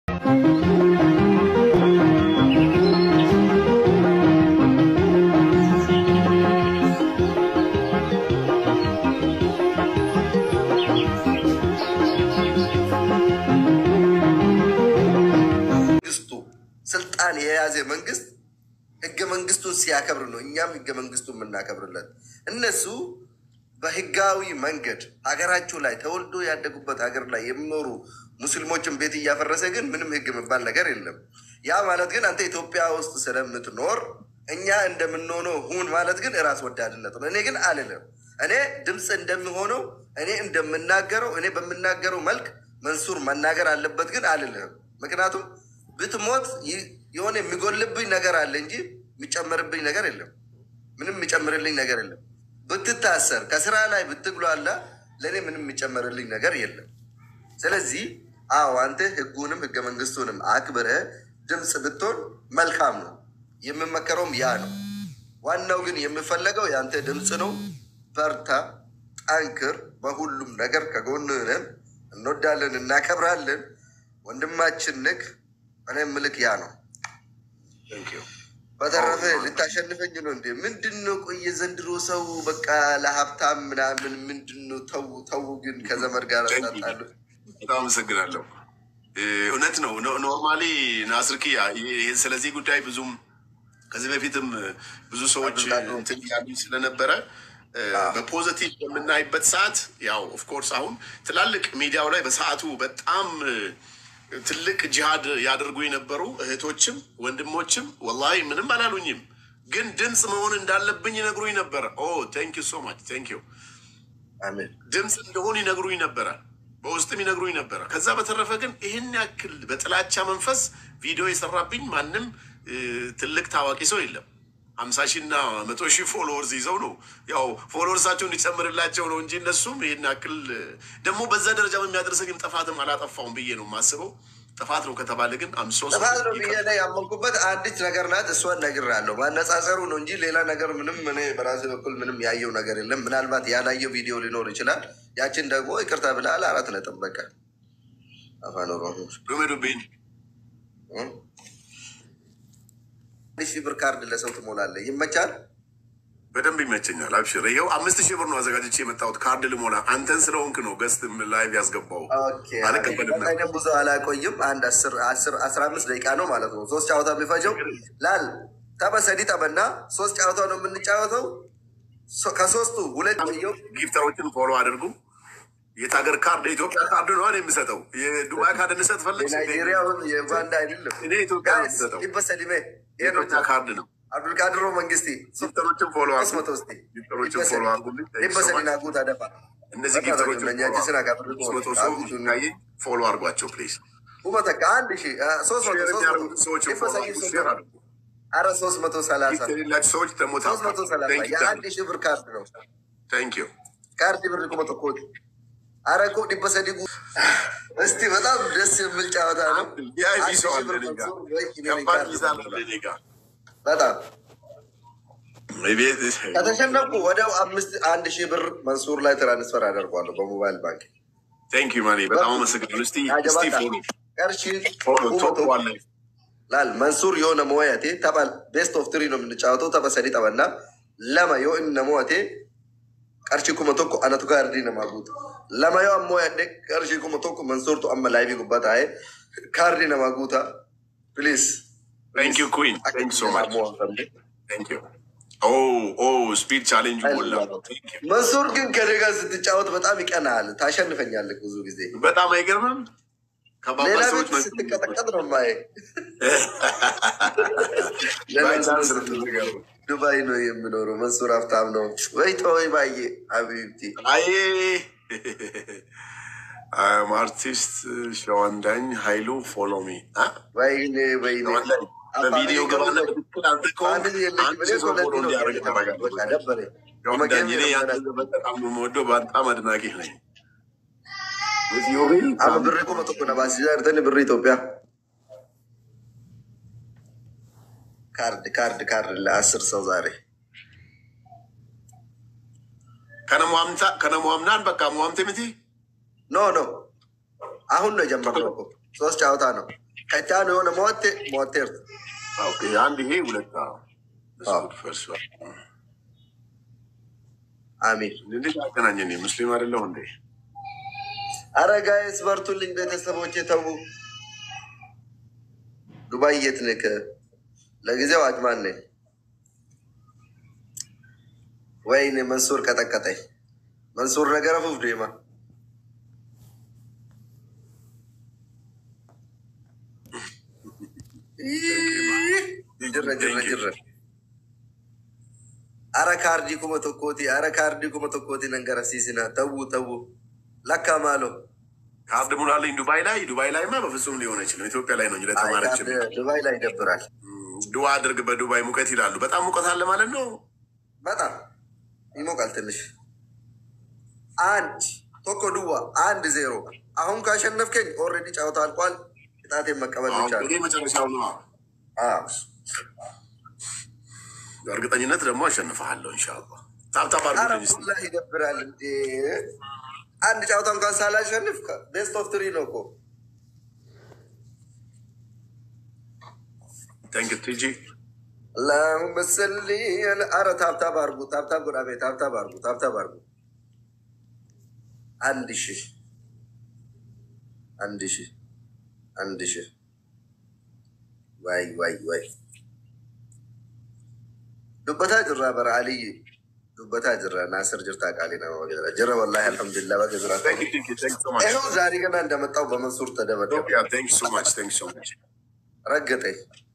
መንግስቱ ስልጣን የያዘ መንግስት ህገ መንግስቱን ሲያከብር ነው እኛም ህገ መንግስቱን የምናከብርለት። እነሱ በህጋዊ መንገድ ሀገራቸው ላይ ተወልዶ ያደጉበት ሀገር ላይ የሚኖሩ ሙስሊሞችን ቤት እያፈረሰ ግን ምንም ህግ የሚባል ነገር የለም። ያ ማለት ግን አንተ ኢትዮጵያ ውስጥ ስለምትኖር እኛ እንደምንሆነው ሁን ማለት ግን እራስ ወዳድነት ነው። እኔ ግን አልልም። እኔ ድምፅ እንደሚሆነው እኔ እንደምናገረው እኔ በምናገረው መልክ መንሱር መናገር አለበት ግን አልልህም። ምክንያቱም ብትሞት ይ- የሆነ የሚጎልብኝ ነገር አለ እንጂ የሚጨመርብኝ ነገር የለም። ምንም የሚጨምርልኝ ነገር የለም። ብትታሰር ከስራ ላይ ብትግሏላ ለእኔ ምንም የሚጨመርልኝ ነገር የለም። ስለዚህ አዎ አንተ ህጉንም ህገ መንግስቱንም አክብረ ድምፅ ብትሆን መልካም ነው። የምመከረውም ያ ነው። ዋናው ግን የምፈለገው የአንተ ድምፅ ነው። በርታ፣ ጠንክር። በሁሉም ነገር ከጎንህ ነን። እንወዳለን፣ እናከብራለን። ወንድማችን ንክ እኔ ምልክ ያ ነው። በተረፈ ልታሸንፈኝ ነው እንዴ? ምንድን ነው? ቆየ ዘንድሮ ሰው በቃ ለሀብታም ምናምን ምንድን ነው? ተው ተው፣ ግን ከዘመድ ጋር ያጣጣሉ። በጣም አመሰግናለሁ። እ፣ እውነት ነው። ኖ- ኖርማሊ ናስርኪያ ይህ ስለዚህ ጉዳይ ብዙም ከዚህ በፊትም ብዙ ሰዎች እንትን ያሉ ስለነበረ እ፣ በፖዘቲቭ በምናይበት ሰዓት ያው ኦፍኮርስ አሁን ትላልቅ ሚዲያው ላይ በሰዓቱ በጣም እ፣ ትልቅ ጂሃድ ያደርጉ የነበሩ እህቶችም ወንድሞችም ወላሂ ምንም አላሉኝም፣ ግን ድምፅ መሆን እንዳለብኝ ይነግሩኝ ነበረ። ኦ ቴንክ ዩ ሶ ማች ቴንክ ዩ አሜን። ድምፅ እንደሆኑ ይነግሩኝ ነበረ፣ በውስጥም ይነግሩኝ ነበረ። ከዛ በተረፈ ግን ይህን ያክል በጥላቻ መንፈስ ቪዲዮ የሰራብኝ ማንም እ፣ ትልቅ ታዋቂ ሰው የለም። ሀምሳ ሺህ እና መቶ ሺህ ፎሎወርስ ይዘው ነው ያው ፎሎወርሳቸው እንዲጨምርላቸው ነው እንጂ እነሱም ይህን ያክል እ፣ ደግሞ በዛ ደረጃ የሚያደርሰኝም ጥፋትም አላጠፋውም ብዬ ነው የማስበው። ጥፋት ነው ከተባለ ግን አምሶ ጥፋት ነው ብዬ ላይ ያመንኩበት አንዲት ነገር ናት። እሷን ነግሬሃለሁ። ማነጻጸሩ ነው እንጂ ሌላ ነገር ምንም እኔ በራሴ በኩል ምንም ያየው ነገር የለም። ምናልባት ያላየው ቪዲዮ ሊኖር ይችላል። ያችን ደግሞ ይቅርታ ብለሃል። አራት ነጥብ በቃ አፋን ኦሮሞ ዱሜዱቤን እም? አንድ ሺህ ብር ካርድ ለሰው ትሞላለህ። ይመቻል። በደንብ ይመቸኛል። አብሽር። ይኸው አምስት ሺህ ብር ነው አዘጋጅቼ የመጣሁት ካርድ ልሞላ። አንተን ስለሆንክ ነው ገስት ላይቭ ያስገባው። ኦኬ፣ አልቀበልም ነበር። በቃ እኔም ብዙ አላቆይም። አንድ አስር አስር አስራ አምስት ደቂቃ ነው ማለት ነው። ሶስት ጨዋታ የሚፈጀው ላል ተበሰዲ ጠበና ሶስት ጨዋታ ነው የምንጫወተው። ሶ- ከሶስቱ ሁለት የው ጊፍተሮችን ፎሎ አድርጉ። የት ሀገር ካርድ? የኢትዮጵያ ካርድ ነው የምሰጠው። የዱባይ ካርድ እንሰጥ ፈለግ የናይጄሪያውን የኡጋንዳ አይደለም። እኔ ኢትዮጵያ ነው የምሰጠው። ይበሰዲሜ የኢትዮጵያ ካርድ ነው። አብዱልቃድሮ መንግስቲ ጊፍተሮችን ፎሎ ሶስት መቶ አድርጉ። ውስጥ ጊፍተሮችን ፎሎ አድርጉልኝ። ይበሰዲና ጉት አደፋ እነዚህ ጊፍተሮችን ሶስት መቶ ሰው ካየ ፎሎ አድርጓቸው ፕሊዝ። ኡመተካ አንድ ሺ ሶስት መቶ ሼር ሶስት የሚያደርጉ መቶ ሰዎችን ፎሎ ይበሰዲ አድርጉ። ሶስት ሼር መቶ አድርጉ። አረ ሶስት መቶ ሰላሳ ጊፍት የሌላቸው ሰዎች ደግሞ ሶስት መቶ ሰላሳ የአንድ ሺህ ብር ካርድ ነው። ታንክ ዩ ካርድ ብር ቁመ ተኮት አረ እኮ ዲበሰዲ ጉ እስቲ በጣም ደስ የሚል ጨዋታ ነው። ቪአይፒ አንድ ሰው ሺህ አለ ብር እኔ ጋ። መንሱር ወይ እኔ ከባድ ካርድ ሚዛን ነው። አለ እኔ ጋ። በጣም ቤት ከተሸነፍኩ ወዲያው አምስት አንድ ሺህ ብር መንሱር ላይ ትራንስፈር አደርጓለሁ በሞባይል ባንክ ቴንክ ዩ ማኔ በጣም አመሰግናለሁ። እስቲ እስቲ ፎሎ ቀርሺ ፎሎ ቶፕ ዋን ላይ ላል መንሱር የሆነ ሞያቴ ተባል ቤስት ኦፍ ትሪ ነው የምንጫወተው። ተበሰዲ ጠበና ለማ ዮ እነ ሞቴ ቀርሺ ኩመ ቶኮ አነቱ ጋርዲ ነማጉት ለማ ዮ አሞ ያደ ቀርሺ ኩመ ቶኮ መንሱርቱ አመ ላይቪ ጉባታ አይ ካርዲ ነማጉታ ፕሊዝ ቴንክ ዩ ኩዊን ቴንክ ሶ ማች ቴንክ ዩ ኦ ኦ ስፒድ ቻሌንጅ ሞላ። Thank you። መንሱር ግን ከኔ ጋር ስትጫወት በጣም ይቀናል። ታሸንፈኛለህ ብዙ ጊዜ። በጣም አይገርምም? ከባባ ሌላ ሰዎች ቤት ስትቀጠቀጥ ነው ማየ ባይቻንስ ነው የምትገርመው። ዱባይ ነው የምኖረው። መንሱር ሀብታም ነው ወይ ተወይ ባዬ ሀቢብቲ አይ አም አርቲስት ሸዋንዳኝ ኃይሉ ፎሎ ሚ ወይኔ ወይኔ በቪዲዮ ገባና በትክክል አንተ ከሆንክ ፋሚሊ የለኝም። አንድ እኔ ሰው እኮ ፎሎ ለዚህ ነው እንዲያደርግ በቃ ታደርጋለህ። ደበረኝ። ሸዋንዳኝ እኔ ያንተ በጣም ነው የምወደው፣ በጣም አድናቂ ነኝ። እዚህ ዮቤል አመ ብሬ እኮ መቶ እኮ ነው ባሲዛርተን ብሬ ኢትዮጵያ ካርድ ካርድ ካርድ ለአስር ሰው ዛሬ ከነሟምታ ከነሟምናን በቃ ሟምቴ ምቲ ኖ ኖ አሁን ነው የጀመርነው እኮ ሶስት ጨዋታ ነው። ከቻኑ የሆነ ሞቴ ሞቴርት ኦኬ፣ አንድ ይሄ ሁለት አዎ። እሱ አዎ። ፈርሷል። አሚን። እንዴት አገናኘን? ሙስሊም አይደለሁ እንዴ? አረ ጋይስ በርቱልኝ ቤተሰቦቼ፣ ተዉ። ዱባይ የት ነህ? ለጊዜው አጅማን ነኝ። ወይኔ መንሱር ቀጠቀጠኝ። መንሱር ነገረ ፉፍ ዴማ ጅረ ጅረ ጅረ አረ ካርዲ ኩመ ቶኮቲ አረ ካርዲ ኩመ ቶኮቲ ነንገረ ሲሲና ተዉ ተዉ ለካ ማሎ ካርድ ሙላልኝ ዱባይ ላይ ዱባይ ላይማ በፍጹም ሊሆን አይችልም። ኢትዮጵያ ላይ ነው እንጂ ለተማረች አይ፣ ዱባይ ላይ ይደብራል ዱዋ አድርግ በዱባይ ሙቀት ይላሉ። በጣም ሙቀት አለ ማለት ነው። በጣም ይሞቃል ትንሽ። አንድ ቶኮ ድዋ አንድ ዜሮ። አሁን ካሸነፍከኝ ኦልሬዲ ጨዋታ አልቋል። ቅጣቴን መቀበል ብቻ ነው። እንግዲህ መጨረሻው ነው። አዎ። በእርግጠኝነት ደግሞ አሸንፈሃለሁ ኢንሻላህ። ታብታብ ኧረ አድርጉልኝ እስኪ። ሁላ ይደብራል እንዴ! አንድ ጨዋታ እንኳን ሳላሸንፍ ቤስት ኦፍ ትሪ ነው እኮ። ታንክ ዩ ቲጂ አላሁመ ሰሊ አለ- ኧረ ታብታብ አርጉ፣ ታብታብ ጎዳቤ፣ ታብታብ አርጉ፣ ታብታብ አርጉ። አንድ ሺህ አንድ ሺህ አንድ ሺህ ዋይ ዋይ ዋይ ዱበታ ጅራ በረ አልይ ዱበታ ጅራ ናስር ጅርታ ቃሊ ነ ጅረ ወላሂ አልሐምዱሊላህ በገዝራ ታንክ ዩ ቲጂ ታንክ ዩ ሶ ማች ይኸው ዛሬ ገና እንደመጣው በመንሱር ተደበደበ ኢትዮጵያ ታንክ ዩ ሶ ማች ታንክ ዩ ሶ ማች ረገጠኝ።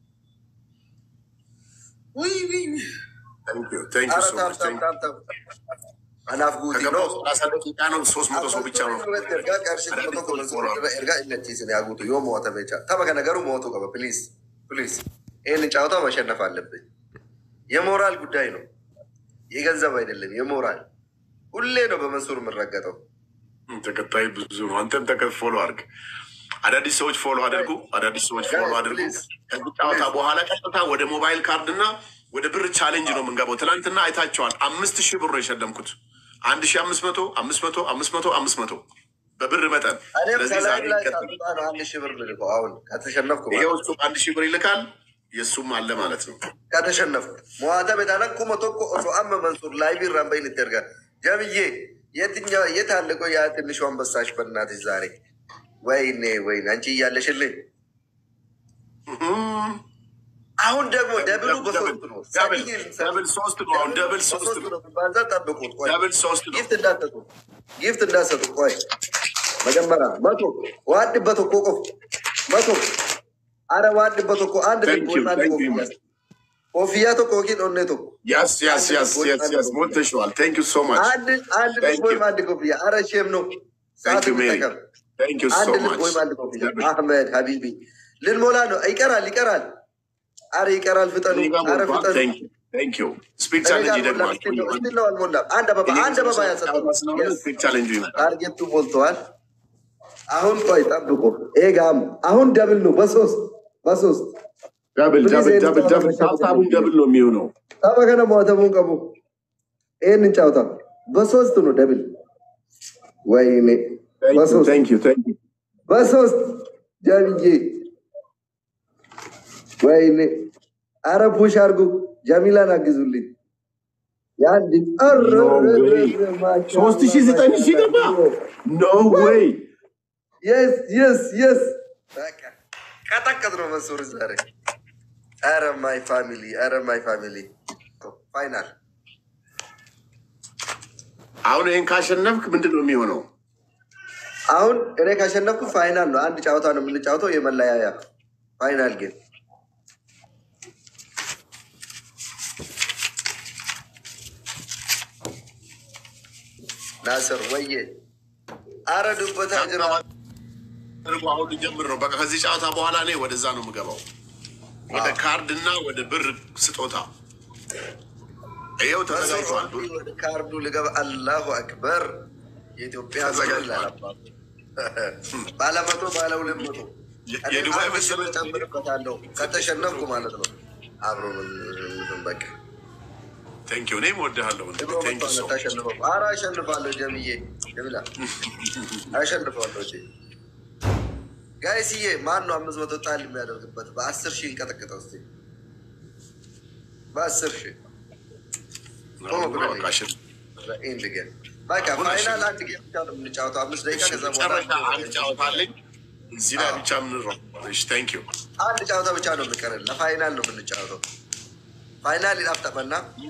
ውይ ውይ ውይ ታንክ ዩ ታንክ ዩ ኧረ ሶ ታብ ማች ታብ ታንክ ዩ ታብ ታብ አናፍ ጉቲ ነው ከገባው ሰላሳ ደቂቃ ነው። ሶስት መቶ ሰው ብቻ ነው። ergaa qarshii kuma tokko mansuura ergaa inni achiisin yaa guutu yoo mo'atame jecha tapha kana garuu mo'atu qaba ፕሊዝ ፕሊዝ ይህንን ጨዋታ ማሸነፍ አለብኝ። የሞራል ጉዳይ ነው፣ የገንዘብ አይደለም። የሞራል ሁሌ ነው በመንሱር የምረገጠው። ተከታይ ብዙ ነው። አንተም ተከ ፎሎ አድርግ። አዳዲስ ሰዎች ፎሎ አድርጉ። አዳዲስ ሰዎች ፎሎ አድርጉ። ከዚህ ጨዋታ በኋላ ቀጥታ ወደ ሞባይል ካርድ እና ወደ ብር ቻሌንጅ ነው የምንገባው። ትናንትና አይታቸዋል። አምስት ሺህ ብር ነው የሸለምኩት። አንድ ሺህ አምስት መቶ አምስት መቶ አምስት መቶ አምስት መቶ በብር መጠን። እኔም ስለዚህ ከላይ ዛሬ ላይ ይቀጥል። ሳጡጣ ነው አንድ ሺህ ብር ልልከው። አሁን ከተሸነፍኩ ይሄው ማለት እሱ አንድ ሺህ ብር ይልካል። የእሱም አለ ማለት ነው። ከተሸነፍኩ ሞዋተ ቤታና ኩመ ቶኮ ኦሶ አመ መንሱር ላይ ቢራን በይን ይደርጋ ጀምዬ የትኛው የት አለ? ቆይ ያ ትንሹ አንበሳሽ በእናትሽ ዛሬ ወይኔ ወይኔ አንቺ እያለሽልኝ እህም። አሁን ደግሞ ደብሉ በሶስት ነው። ደብል ደብል ሶስት ነው። አሁን ደብል ሶስት ነው። ባዛ ጠብቁት። ቆይ ደብል ሶስት ነው። ጊፍት እንዳሰጡ ጊፍት እንዳሰጡ። ቆይ መጀመሪያ መቶ ዋድበት እኮ ቆፍ መቶ አረ ዋድበት እኮ አንድ Thank ልብ you, ወይም አንድ thank you. ኮፍያ ኮፍያ ቶኮ ኪን ኦኔ ቶኮ ያስ ያስ ያስ ያስ ያስ ሞልተሽዋል። ታንክ ዩ ሶ ማች አንድ አንድ Thank ልብ ወይም you. አንድ ኮፍያ። አረ ሼም ነው ታንክ ሰዓት ዩ ሜሪ እንጠቀም። ታንክ ዩ ሶ አንድ ልብ ማች ወይም አንድ ኮፍያ። አህመድ ሀቢቢ ልንሞላ ነው። ይቀራል ይቀራል። አረ ይቀራል። ፍጠኑ። አረ ፍጠኑ። ታንክ ዩ ስፒድ እኔ ቻሌንጅ ጋር ይደግማል። ሞላ። እስቲል ነው እስቲል ነው አልሞላም። አንድ አበባ አንድ አበባ ያሰጠው ስፒድ ቻሌንጁ ይመጣል። ታርጌቱ ሞልተዋል። አሁን ቆይ ጠብቁ። ይሄ ጋም አሁን ደብል ነው። በሶስት በሶስት ደብል Please, ደብል ይሄን ደብል ጨዋታ ደብል መሸነፍ ሀሳቡን ደብል ነው የሚሆነው። ታባ ከነ ሞተሙን ቀቡ ይህንን ጨዋታ በሶስት ነው ደብል። ወይኔ በሶስት ታንክ ዩ ታንክ ዩ በሶስት ጀምዬ ወይኔ አረ ፑሽ አርጉ። ጀሚላን አግዙልኝ። የአንድ ሶስት ሺህ ዘጠኝ ሺህ ገባ። ኖ ዌይ የስ የስ የስ ቀጠቀጥ ነው መንሱር ዛሬ። አረ ማይ ፋሚሊ፣ አረ ማይ ፋሚሊ ፋይናል አሁን ይህን ካሸነፍክ ምንድን ነው የሚሆነው? አሁን እኔ ካሸነፍኩ ፋይናል ነው። አንድ ጨዋታ ነው የምንጫወተው፣ የመለያያ ፋይናል ጌም። ናስር ወዬ አረ ዱበታ ጅራ አድርጎ አሁን ልጀምር ነው። በቃ ከዚህ ጨዋታ በኋላ እኔ ወደዛ ነው የምገባው፣ ወደ ካርድ እና ወደ ብር ስጦታ። ይኸው ተዘጋጅቷል። ወደ ካርዱ ልገባ። አላሁ አክበር የኢትዮጵያ ተዘጋጅቷል። ባለ መቶ ባለ ሁለት መቶ የ- እኔ የዱባይ አምስት ብር መሰረት ጨምርበታለሁ ከተሸነፍኩ ማለት ነው። አብሮ ምን ምን በቃ ቴንክ ዩ። እኔም ወድሃለሁ። ድሮ ቴንክ ዩ ሶ መቶ ታሸንፈው። ኧረ አሸንፋለሁ ጀምዬ ጀሚላ አሸንፋለሁ። እሺ ጋይስዬ ማን ነው አምስት መቶ ጣል የሚያደርግበት? በአስር ሺህ እንቀጠቅጠው እስኪ በአስር ሺህ ቶሎ ብለህ በቃ እሺ። ኢንድ ጌም በቃ ፋይናል አንድ ጌም ብቻ ነው የምንጫወተው። አምስት ደቂቃ እሺ፣ ከዛ መጨረሻ በኋላ አንድ ጨዋታ አለኝ እዚህ ላይ ብቻ የምንረው። እሺ፣ ታንክ ዩ አንድ ጨዋታ ብቻ ነው የሚቀረን። ለፋይናል ነው የምንጫወተው። ፋይናል ይጣፍጠመና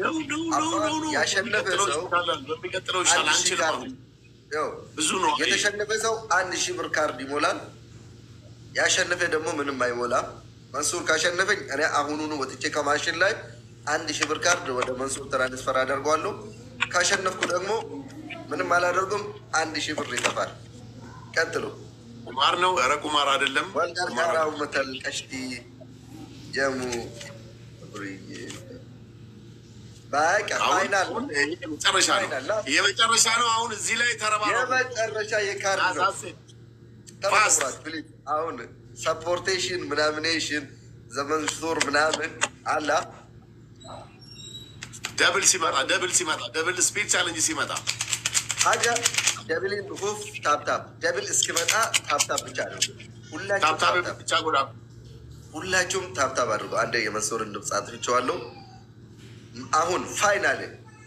ያሸነፈ ሰው በሚቀጥለው አንድ ይሻል ሺህ አንችልም። ካርድ አሁን ያው ብዙ ነው። የተሸነፈ ሰው አንድ ሺህ ብር ካርድ ይሞላል። ያሸነፈ ደግሞ ምንም አይሞላም። መንሱር ካሸነፈኝ እኔ አሁኑኑ ወጥቼ ከማሽን ላይ አንድ ሺህ ብር ካርድ ወደ መንሱር ትራንስፈር አደርገዋለሁ። ካሸነፍኩ ደግሞ ምንም አላደርጉም። አንድ ሺህ ብር ይጠፋል። ቀጥሉ። ቁማር ነው። ኧረ ቁማር አይደለም። ወልዳር ቁማር ጋራው መተል ቀሽቲ ጀሙ ብርዬ በቃ አሁን ፋይናል አሁን ይሄ የመጨረሻ ነው። ፋይናል ነው። የመጨረሻ ነው። አሁን እዚህ ላይ ተረባረቡ። የመጨረሻ የካርድ ነው። ፋስት ተመራት ፕሊዝ። አሁን ሰፖርቴሽን ምናምኔሽን ዘመን ሱር ምናምን አላ ደብል ሲመጣ ደብል ሲመጣ ደብል ስፒድ ቻለንጅ ሲመጣ ሀገ ደብልን ሁፍ ታፕታፕ ደብል እስኪመጣ ታፕታፕ ብቻ ነው። ሁላችሁም ታብታብ ታፕታፕ ብቻ ጎዳ ሁላችሁም ታፕታፕ አድርጉ። አንደ የመንሱርን ድምፅ አጥፍቼዋለሁ። አሁን ፋይናል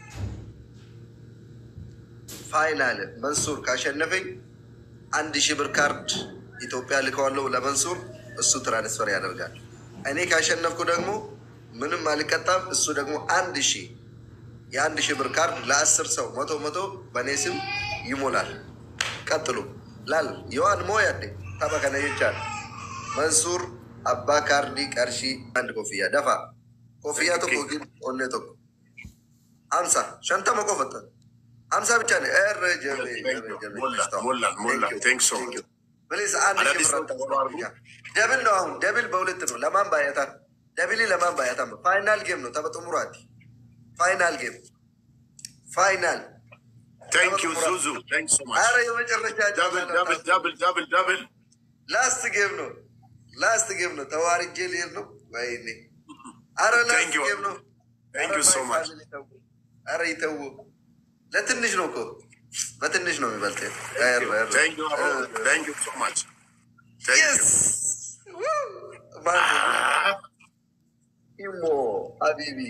ፋይናል መንሱር ካሸነፈኝ አንድ ሺህ ብር ካርድ ኢትዮጵያ ልከዋለሁ ለመንሱር፣ እሱ ትራንስፈር ያደርጋል። እኔ ካሸነፍኩ ደግሞ ምንም አልቀጣም። እሱ ደግሞ አንድ ሺህ የአንድ ሺህ ብር ካርድ ለአስር ሰው መቶ መቶ በእኔ ስም ይሞላል። ቀጥሉ ላል የዋን ሞ ያዴ ታበከነ ይቻል መንሱር አባ ካርዲ ቀርሺ አንድ ኮፍያ ደፋ ኮፍያ ቶኮ ግን ኦኔ ቶኮ አምሳ ሸንተመ ቆፈጠ አምሳ ብቻ ነው። ኧረ ጀቤ ጀቤ ጀቤ ሞላ ሞላ ሞላ ቴንክ ሶ ፕሊዝ አንድ ሺህ አዳዲስ ብር ሰዎች ፎሎ አድርጉ። ደብል ነው አሁን ደብል በሁለት ነው። ለማን ባያታ ደብል ለማን ባያታ ፋይናል ጌም ነው። ተበጥሙራቲ ፋይናል ጌም ፋይናል ቴንክ ዩ ዙዙ ቴንክ ሶ ማች አረ የመጨረሻ ደብል ደብል ደብል ደብል ደብል ላስት ጌም ነው። ላስት ጌም ነው። ተዋርጄ ልሄድ ነው። ወይኔ አረ ላስት Thank you. ጌም ነው። Thank you አረ so ማይ much. ፋሚሊ ተው። አረ ይተው። ለትንሽ ነው እኮ በትንሽ ነው የሚበልጥ። ቴንክ ዩ ቴንክ ዩ ሶ ማች ቴንክ ዩ ኢሞ ሀቢቢ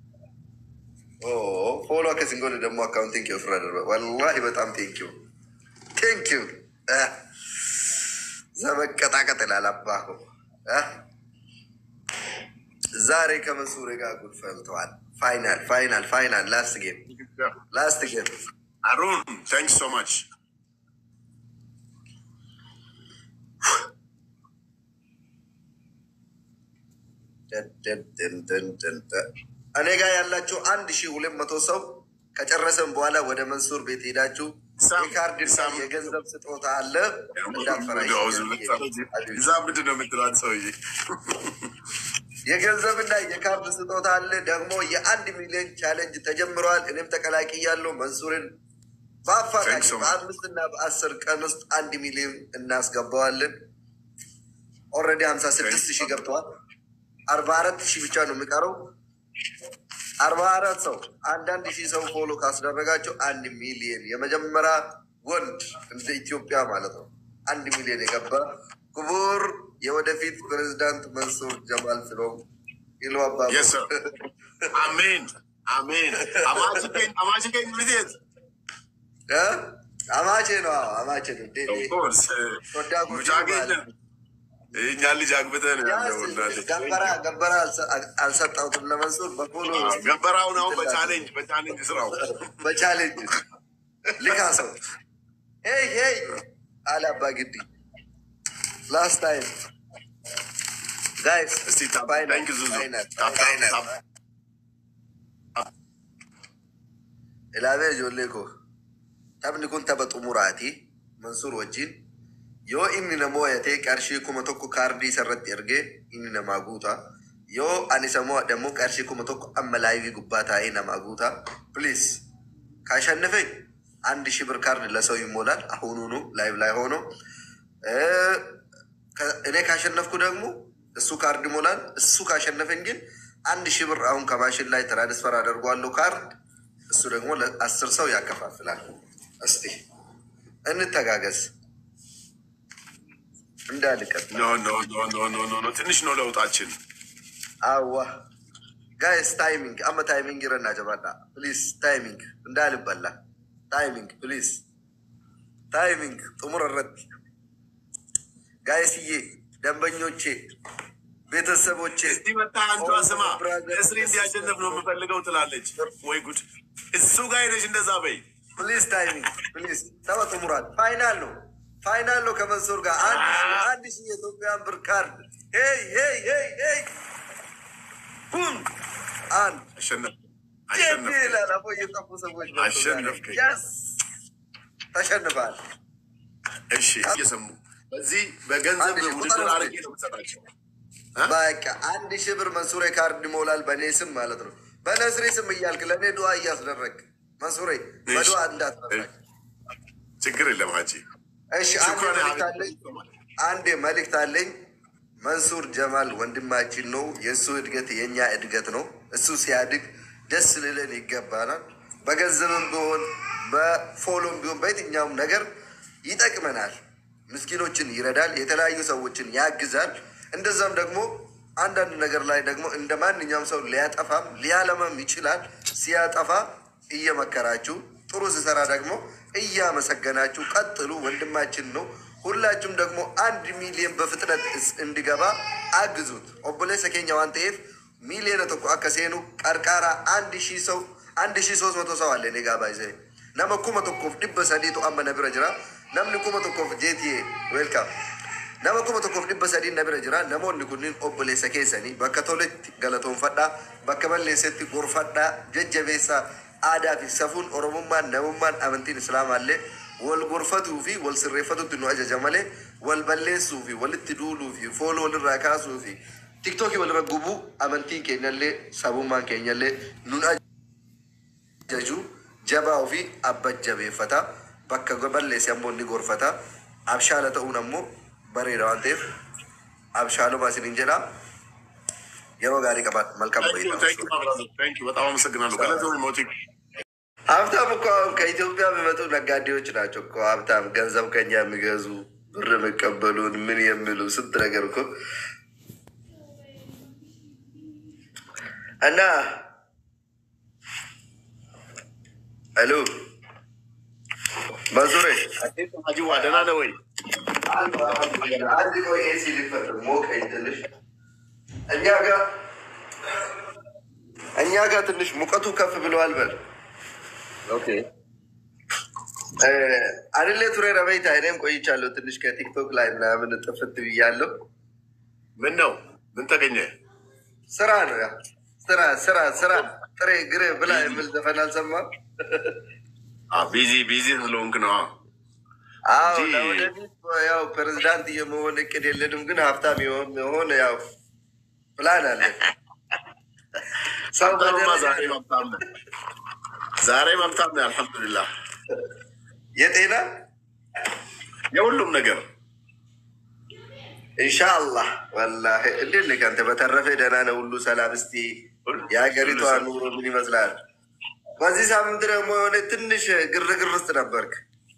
ፎሎ ከሲንጎል ደግሞ አካውንት ቴንክ ዩ ፍራደር ወላሂ በጣም ቴንክ ዩ ቴንክ ዩ ዘመቀጣቀጥ ይላል አባኮ ዛሬ ከመንሱሬ ጋር ጉድ ፈልተዋል። ፋይናል ፋይናል ፋይናል ላስት ጌም ላስት ጌም አሩን ቴንክ ሶ ማች እኔ ጋር ያላችሁ አንድ ሺህ ሁለት መቶ ሰው ከጨረሰን በኋላ ወደ መንሱር ቤት ሄዳችሁ ሳም- የካርድ እና ሳም- የገንዘብ ስጦታ አለ እንዳትፈራሽ። እዛ ምንድን ነው የምትላት ሰውዬ? የገንዘብና የካርድ ስጦታ አለ። ደግሞ የአንድ ሚሊዮን ቻሌንጅ ተጀምረዋል። እኔም ተቀላቅያለሁ። መንሱርን በአፋጣኝ Thanks so much. በአምስት እና በአስር ቀን ውስጥ አንድ ሚሊዮን እናስገባዋለን። ኦልሬዲ ሀምሳ ስድስት ሺህ ገብተዋል። አርባ አራት ሺህ ብቻ ነው የሚቀረው። አርባ አራት ሰው አንዳንድ ሺህ ሰው ፎሎ ካስደረጋቸው አንድ ሚሊዮን የመጀመሪያ ወንድ እንደ ኢትዮጵያ ማለት ነው አንድ ሚሊዮን የገባ ክቡር የወደፊት ፕሬዚዳንት መንሱር ጀማል ስሎም ይሎ አባ Yes, sir. አሜን አሜን። አማች ገኝ አማች ገኝ ብዜት እ? አማቼ ነው አዎ፣ አማቼ ነው ዴ- ዴ- ኦፍኮርስ ሶዳ ጉዲ ሙጫ ገኝ እኛ ልጅ አግብተን ያለው እናቴ ገበራ ገበራ አልሰ- አልሰጠሁትም ለመንሱር በፎሎ ገበራውን አሁን በቻሌንጅ በቻሌንጅ ስራው በቻሌንጅ ልካ ሰው ሄይ ሄይ አለ አባ ግዲ ላስት ታይም ጋይስ እስቲ ታፕ ፋይናል ታንክ ዙዙ ፋይናል ታፕ ታፕ ፋይናል ታፕ ilaamee ijoollee koo taphni kun tapha xumuraati mansuur wajjin yoo inni na mo'ate qarshii kuma tokko kaardii isarratti ergee inni namaa guuta yoo ani isa mo'adhe immoo qarshii kuma tokko amma laayivii gubbaa taa'ee namaa guuta ፕሊዝ ካሸነፈኝ አንድ ሺህ ብር ካርድ ለሰው ይሞላል አሁኑኑ ላይቭ ላይ ሆኖ እ፣ ከ- እኔ ካሸነፍኩ ደግሞ እሱ ካርድ ይሞላል እሱ ካሸነፈኝ ግን አንድ ሺህ ብር አሁን ከማሽን ላይ ትራንስፈር አደርገዋለሁ ካርድ እሱ ደግሞ ለአስር ሰው ያከፋፍላል። እስቲ እንተጋገዝ። እንዳልቀጥ ኖ ኖ ኖ ኖ ኖ ኖ ኖ ትንሽ ነው ለውጣችን። አዋ ጋይስ ታይሚንግ አመ ታይሚንግ ይረና ጀባና ፕሊዝ ታይሚንግ እንዳልበላ ታይሚንግ ፕሊዝ ታይሚንግ ጥሙር ረት ጋይስዬ ደንበኞቼ ቤተሰቦቼ እዚህ መጣ አንዷ ስማ እስሪ እንዲያሸነፍ ነው የምፈልገው ትላለች። ወይ ጉድ! እሱ ጋር ሄደሽ እንደዛ በይ። ፕሊዝ ታይሚንግ ፕሊዝ ተወ ጥሙራት ፋይናል ነው ፋይናል ነው ከመንሱር ጋር አንድ ሺህ አንድ ሺህ የኢትዮጵያን ብር ካርድ ሄይ ሄይ ሄይ ሄይ ቡም አንድ አሸነፍ ጄፒ አሸነፍ ይላል አቦ እየጠፉ ሰዎች መጥተው አሸነፍከኝ። Yes! ተሸንፋል እሺ፣ እየሰሙ በዚህ በገንዘብ አንድ ሺህ ውድድር ቁጥር አድርጌ ነው የምሰጣቸው። በቃ አንድ ሺህ ብር መንሱሬ ካርድ ይሞላል በእኔ ስም ማለት ነው በነስሬ ስም እያልክ ለእኔ ዱዓ እያስደረግ መንሱሬ በዱዓ እንዳትረሳኝ ችግር የለም ሀጂ። እሺ አንድ ሽኩራን መልዕክት አለኝ አንድ መልእክት አለኝ መንሱር ጀማል ወንድማችን ነው የእሱ እድገት የእኛ እድገት ነው እሱ ሲያድግ ደስ ልለን ይገባናል በገንዘብም ቢሆን በፎሎም ቢሆን በየትኛውም ነገር ይጠቅመናል ምስኪኖችን ይረዳል የተለያዩ ሰዎችን ያግዛል እንደዛም ደግሞ አንዳንድ ነገር ላይ ደግሞ እንደ ማንኛውም ሰው ሊያጠፋም ሊያለማም ይችላል ሲያጠፋ እየመከራችሁ ጥሩ ሲሰራ ደግሞ እያመሰገናችሁ ቀጥሉ ወንድማችን ነው ሁላችሁም ደግሞ አንድ ሚሊዮን በፍጥነት እስ- እንዲገባ አግዙት ኦቦሌ ሰኬኛ ዋን ተኤፍ ሚሊዮን ተኮ አከሴኑ ቀርቃራ አንድ ሺህ ሰው አንድ ሺህ ሶስት መቶ ሰው አለ ኔጋ ባይዘ ነመ ኩመ ቶኮፍ ዲበ ሰዲቱ አመ ነቢረ ጅራ ነምኒ ኩመ ቶኮፍ ጄቲዬ ዌልካም nama kuma tokkoof dhibba sadii na bira jira namoonni kunniin obboleessa keessanii bakka toletti galatoonfadhaa bakka balleessetti gorfadhaa jajjabeessaa aadaa fi safuun oromummaan namummaan amantiin islaamaallee wal gorfatuu fi wal sirreeffatutti nu ajaja malee wal balleessuu fi walitti duuluu fi fooloo walirraa kaasuu fi tiktookii walirra gubuu amantiin keenyallee sabummaan keenyallee nun ajaju jabaa ofii abba jabeeffata bakka balleesse ammoo ni gorfata abshaala ta'uun ammoo bareeda waan ta'eef abshaaluma isinin jedha yeroo gaarii qabaat malkaም ቆይታ በጣም አመሰግናለሁ። ገለዘው ሞቲ ሀብታም እኮ አሁን ከኢትዮጵያ የሚመጡ ነጋዴዎች ናቸው እኮ ሀብታም ገንዘብ ከኛ የሚገዙ ብር የሚቀበሉን ምን የሚሉ ስንት ነገር እኮ እና ሄሎ መንሱሬ ሀጂዋ ደህና ነህ ወይ? አንድ ቆይ ኤሲ ሊፈጥር ሞቀኝ ትንሽ እኛ ጋር እኛ ጋር ትንሽ ሙቀቱ ከፍ ብለዋል በል አድሌ ቱሬ ረበይታ እኔም ቆይቻለሁ ትንሽ ከቲክቶክ ላይ ምናምን ጥፍት ብያለሁ ምን ነው ምን ተገኘ? ስራ ነው ያ ስራ ስራ ስራ ጥሬ ግሬ ብላ የሚል ዘፈን አልሰማም ቢዚ ቢዚ ስለሆንክ ነው። አዎ እንጂ- ለወደፊት ያው ፕሬዚዳንት የመሆን እቅድ የለንም ግን ሀብታም የሆን የሆነ ያው ፕላን አለ ሰው አንተማ በደረጃ- ዛሬ መብታም ነህ። ዛሬ መብታም ነህ። አልሐምዱሊላህ የጤና የሁሉም ነገር ኢንሻአላህ ወላሂ እንዴት ነህ አንተ? በተረፈ ደህና ነው ሁሉ ሰላም። እስቲ የሀገሪቷ ኑሮ ምን ይመስላል? በዚህ ሳምንት ደግሞ የሆነ ትንሽ ግርግር ውስጥ ነበርክ።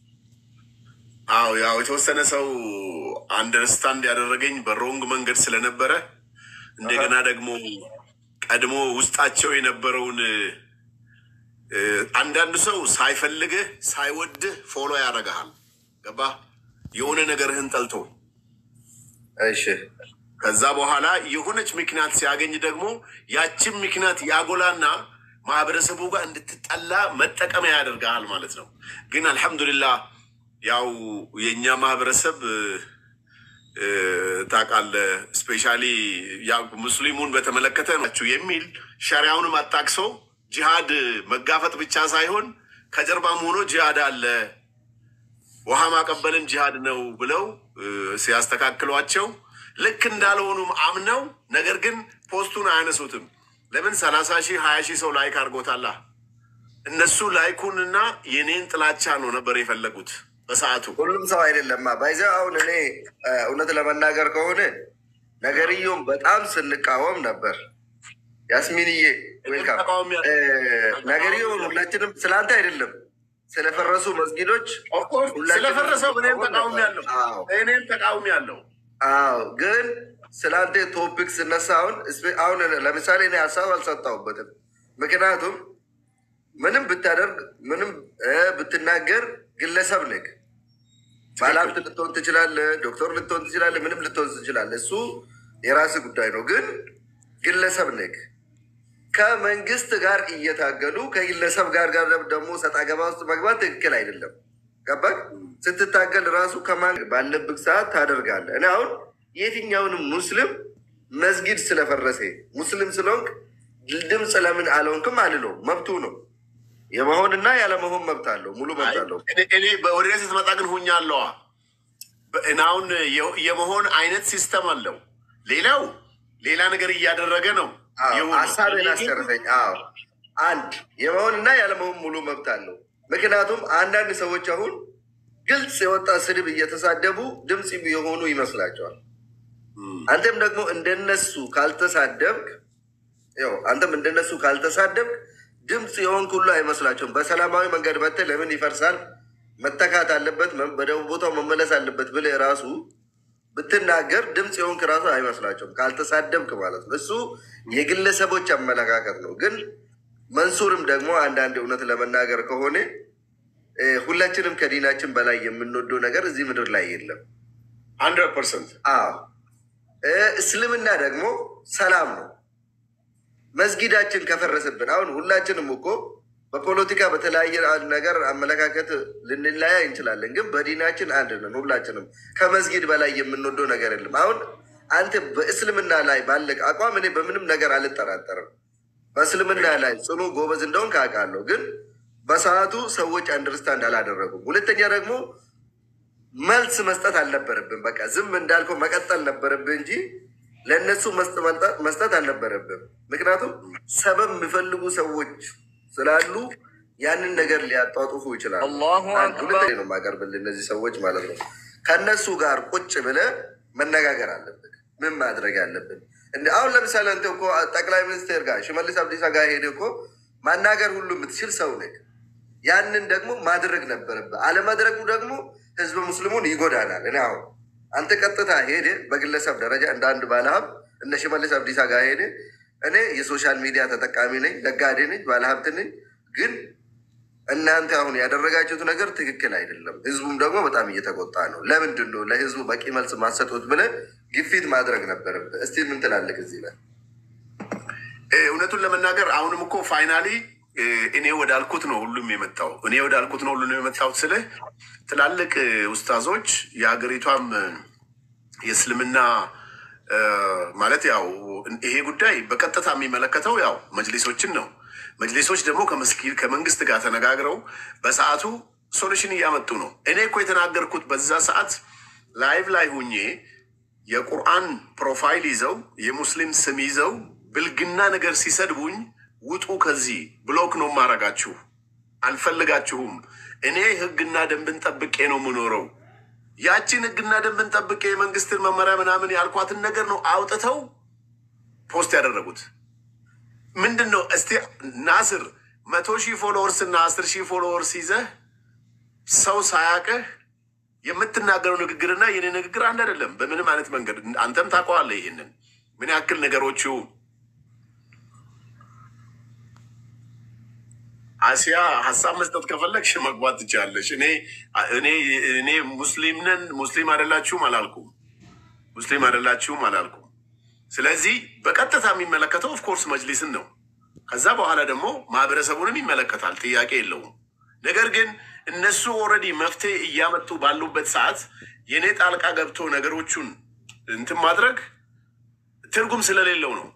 አዎ ያው የተወሰነ ሰው አንደርስታንድ ያደረገኝ በሮንግ መንገድ ስለነበረ እንደገና ደግሞ ቀድሞ ውስጣቸው የነበረውን እ፣ አንዳንድ ሰው ሳይፈልግህ ሳይወድህ ፎሎ ያደርግሃል። ገባህ? የሆነ ነገርህን ጠልቶ እሺ ከዛ በኋላ የሆነች ምክንያት ሲያገኝ ደግሞ ያችን ምክንያት ያጎላና ማህበረሰቡ ጋር እንድትጠላ መጠቀሚያ ያደርግሃል ማለት ነው። ግን አልሐምዱሊላህ ያው የእኛ ማህበረሰብ እ፣ እ፣ ታውቃለህ፣ ስፔሻሊ ያው ሙስሊሙን በተመለከተ ናቸው የሚል ሸሪያውንም አጣቅሶ ጂሃድ መጋፈጥ ብቻ ሳይሆን ከጀርባም ሆኖ ጂሃድ አለ ውሃ ማቀበልም ጂሃድ ነው ብለው እ፣ ሲያስተካክሏቸው ልክ እንዳልሆኑም አምነው ነገር ግን ፖስቱን አያነሱትም። ለምን ሰላሳ ሺህ ሀያ ሺህ ሰው ላይክ አድርጎታላ። እነሱ ላይኩንና የኔን ጥላቻ ነው ነበር የፈለጉት በሰዓቱ። ሁሉም ሰው አይደለማ ባይዘ አሁን እኔ እ፣ እውነት ለመናገር ከሆነ ነገርየውም በጣም ስንቃወም ነበር። ያስሚንዬ ዌልካም። ተቃዋሚ እ፣ ነገርየውን ሁላችንም ስለአንተ አይደለም ስለፈረሱ መስጊዶች ኦፍኮርስ ሁላችንም ስለፈረሰው እኔም ስንቃወም ተቃውሚ ነበር። ያለው አዎ። እኔም ተቃውሚ ያለው አዎ ግን ስለ አንተ ቶፒክ ስነሳ አሁን እስፔ- አሁን ለምሳሌ እኔ ሀሳብ አልሰጣሁበትም። ምክንያቱም ምንም ብታደርግ ምንም እ ብትናገር ግለሰብ ነህ። ባለሀብት ልትሆን ትችላለህ፣ ዶክተር ልትሆን ትችላለህ፣ ምንም ልትሆን ትችላለህ። እሱ የራስህ ጉዳይ ነው። ግን ግለሰብ ነህ። ከመንግስት ጋር እየታገሉ ከግለሰብ ጋር ጋር ደግሞ ሰጣ ገባ ውስጥ መግባት ትክክል አይደለም። ገባህ? ስትታገል ራሱ ከማን ባለብህ ሰዓት ታደርጋለህ። እኔ አሁን የትኛውንም ሙስሊም መስጊድ ስለፈረሰ ሙስሊም ስለሆንክ ድምፅ ለምን አልሆንክም አልለውም። መብቱ ነው። የመሆንና ያለመሆን መብት አለው። ሙሉ መብት አለው። እኔ- እኔ ወደ እኔ ስትመጣ ግን ሁኛለዋ አሁን የመሆን አይነት ሲስተም አለው። ሌላው ሌላ ነገር እያደረገ ነው አዎ፣ የሆነው። ሀሳቤን እኔ ግን አስጨርሰኝ። አዎ አንድ የመሆንና ያለመሆን ሙሉ መብት አለው። ምክንያቱም አንዳንድ ሰዎች አሁን ግልጽ የወጣ ስድብ እየተሳደቡ ድምፅ የሆኑ ይመስላቸዋል። ም፣ አንተም ደግሞ እንደነሱ ካልተሳደብክ ያው አንተም እንደነሱ ካልተሳደብክ ድምፅ የሆንክ ሁሉ አይመስላቸውም። በሰላማዊ መንገድ መጥተህ ለምን ይፈርሳል መተካት አለበት መ- በደቡብ ቦታው መመለስ አለበት ብለህ ራሱ ብትናገር ድምፅ የሆንክ ራሱ አይመስላቸውም ካልተሳደብክ ማለት ነው። እሱ የግለሰቦች አመለካከት ነው። ግን መንሱርም ደግሞ አንዳንድ እውነት ለመናገር ከሆነ እ፣ ሁላችንም ከዲናችን በላይ የምንወደው ነገር እዚህ ምድር ላይ የለም። ሀንድረድ ፐርሰንት አዎ እ፣ እስልምና ደግሞ ሰላም ነው። መስጊዳችን ከፈረሰብን አሁን ሁላችንም እኮ በፖለቲካ በተለያየ ነገር አመለካከት ልንለያይ እንችላለን፣ ግን በዲናችን አንድ ነን። ሁላችንም ከመስጊድ በላይ የምንወደው ነገር የለም። አሁን አንተ በእስልምና ላይ ባለቅ አቋም እኔ በምንም ነገር አልጠራጠርም። በእስልምና ላይ ጽኑ ጎበዝ እንደሆን ካውቃለሁ፣ ግን በሰዓቱ ሰዎች አንደርስታንድ አላደረጉም። ሁለተኛ ደግሞ መልስ መስጠት አልነበረብን። በቃ ዝም እንዳልከው መቀጠል ነበረብህ እንጂ ለእነሱ መስጠ- መስጠት አልነበረብም። ምክንያቱም ሰበብ የሚፈልጉ ሰዎች ስላሉ ያንን ነገር ሊያጧጡፉ ይችላሉ። አላሁ አንድ አክበር። ሁለተኛ ነው የማቀርብልህ እነዚህ ሰዎች ማለት ነው። ከእነሱ ጋር ቁጭ ብለህ መነጋገር አለብን። ምን ማድረግ አለብን? እንደ አሁን ለምሳሌ አንተ እኮ ጠቅላይ ሚኒስትር ጋር ሽመልስ አብዲሳ ጋር ሄደ እኮ ማናገር ሁሉ የምትችል ሰው ነህ። ያንን ደግሞ ማድረግ ነበረብህ። አለማድረጉ ደግሞ ህዝበ ሙስሊሙን ይጎዳናል። እኔ አሁን አንተ ቀጥታ ሄደ በግለሰብ ደረጃ እንደ አንድ ባለሀብት እነ ሽመልስ አብዲሳ ጋር ሄደ እኔ የሶሻል ሚዲያ ተጠቃሚ ነኝ፣ ነጋዴ ነኝ፣ ባለሀብት ነኝ። ግን እናንተ አሁን ያደረጋችሁት ነገር ትክክል አይደለም። ህዝቡም ደግሞ በጣም እየተቆጣ ነው። ለምንድን ነው ለህዝቡ በቂ መልስ ማሰጡት ብለህ ግፊት ማድረግ ነበረብህ። እስቲ ምን ትላለህ እዚህ ላይ? እ፣ እውነቱን ለመናገር አሁንም እኮ ፋይናሊ እኔ ወዳልኩት ነው ሁሉም የመጣው እኔ ወዳልኩት ነው ሁሉም የመጣው ስልህ ትላልቅ እ፣ ኡስታዞች የሀገሪቷም እ፣ የእስልምና እ፣ ማለት ያው ይሄ ጉዳይ በቀጥታ የሚመለከተው ያው መጅሊሶችን ነው። መጅሊሶች ደግሞ ከመስጊድ ከመንግስት ጋር ተነጋግረው በሰዓቱ ሶሉሽን እያመጡ ነው። እኔ እኮ የተናገርኩት በዛ ሰዓት ላይቭ ላይ ሁኜ የቁርአን ፕሮፋይል ይዘው የሙስሊም ስም ይዘው ብልግና ነገር ሲሰድቡኝ ውጡ ከዚህ ብሎክ ነው ማረጋችሁ፣ አልፈልጋችሁም። እኔ ህግና ደንብን ጠብቄ ነው የምኖረው። ያችን ህግና ደንብን ጠብቄ የመንግስትን መመሪያ ምናምን ያልኳትን ነገር ነው አውጥተው ፖስት ያደረጉት። ምንድን ነው እስቲ ናስር መቶ ሺህ ፎሎወርስ እና አስር ሺህ ፎሎወርስ ይዘህ ሰው ሳያቅህ የምትናገረው ንግግርና የኔ ንግግር አንድ አይደለም፣ በምንም አይነት መንገድ። አንተም ታውቀዋለህ ይህንን ምን ያክል ነገሮቹ አሲያ ሀሳብ መስጠት ከፈለግሽ መግባት ትችላለሽ። እኔ እኔ እኔ ሙስሊም ነን ሙስሊም አይደላችሁም አላልኩም፣ ሙስሊም አይደላችሁም አላልኩም። ስለዚህ በቀጥታ የሚመለከተው ኦፍኮርስ መጅሊስን ነው። ከዛ በኋላ ደግሞ ማህበረሰቡንም ይመለከታል፣ ጥያቄ የለውም። ነገር ግን እነሱ ኦልሬዲ መፍትሄ እያመጡ ባሉበት ሰዓት የእኔ ጣልቃ ገብቶ ነገሮቹን እንትን ማድረግ ትርጉም ስለሌለው ነው።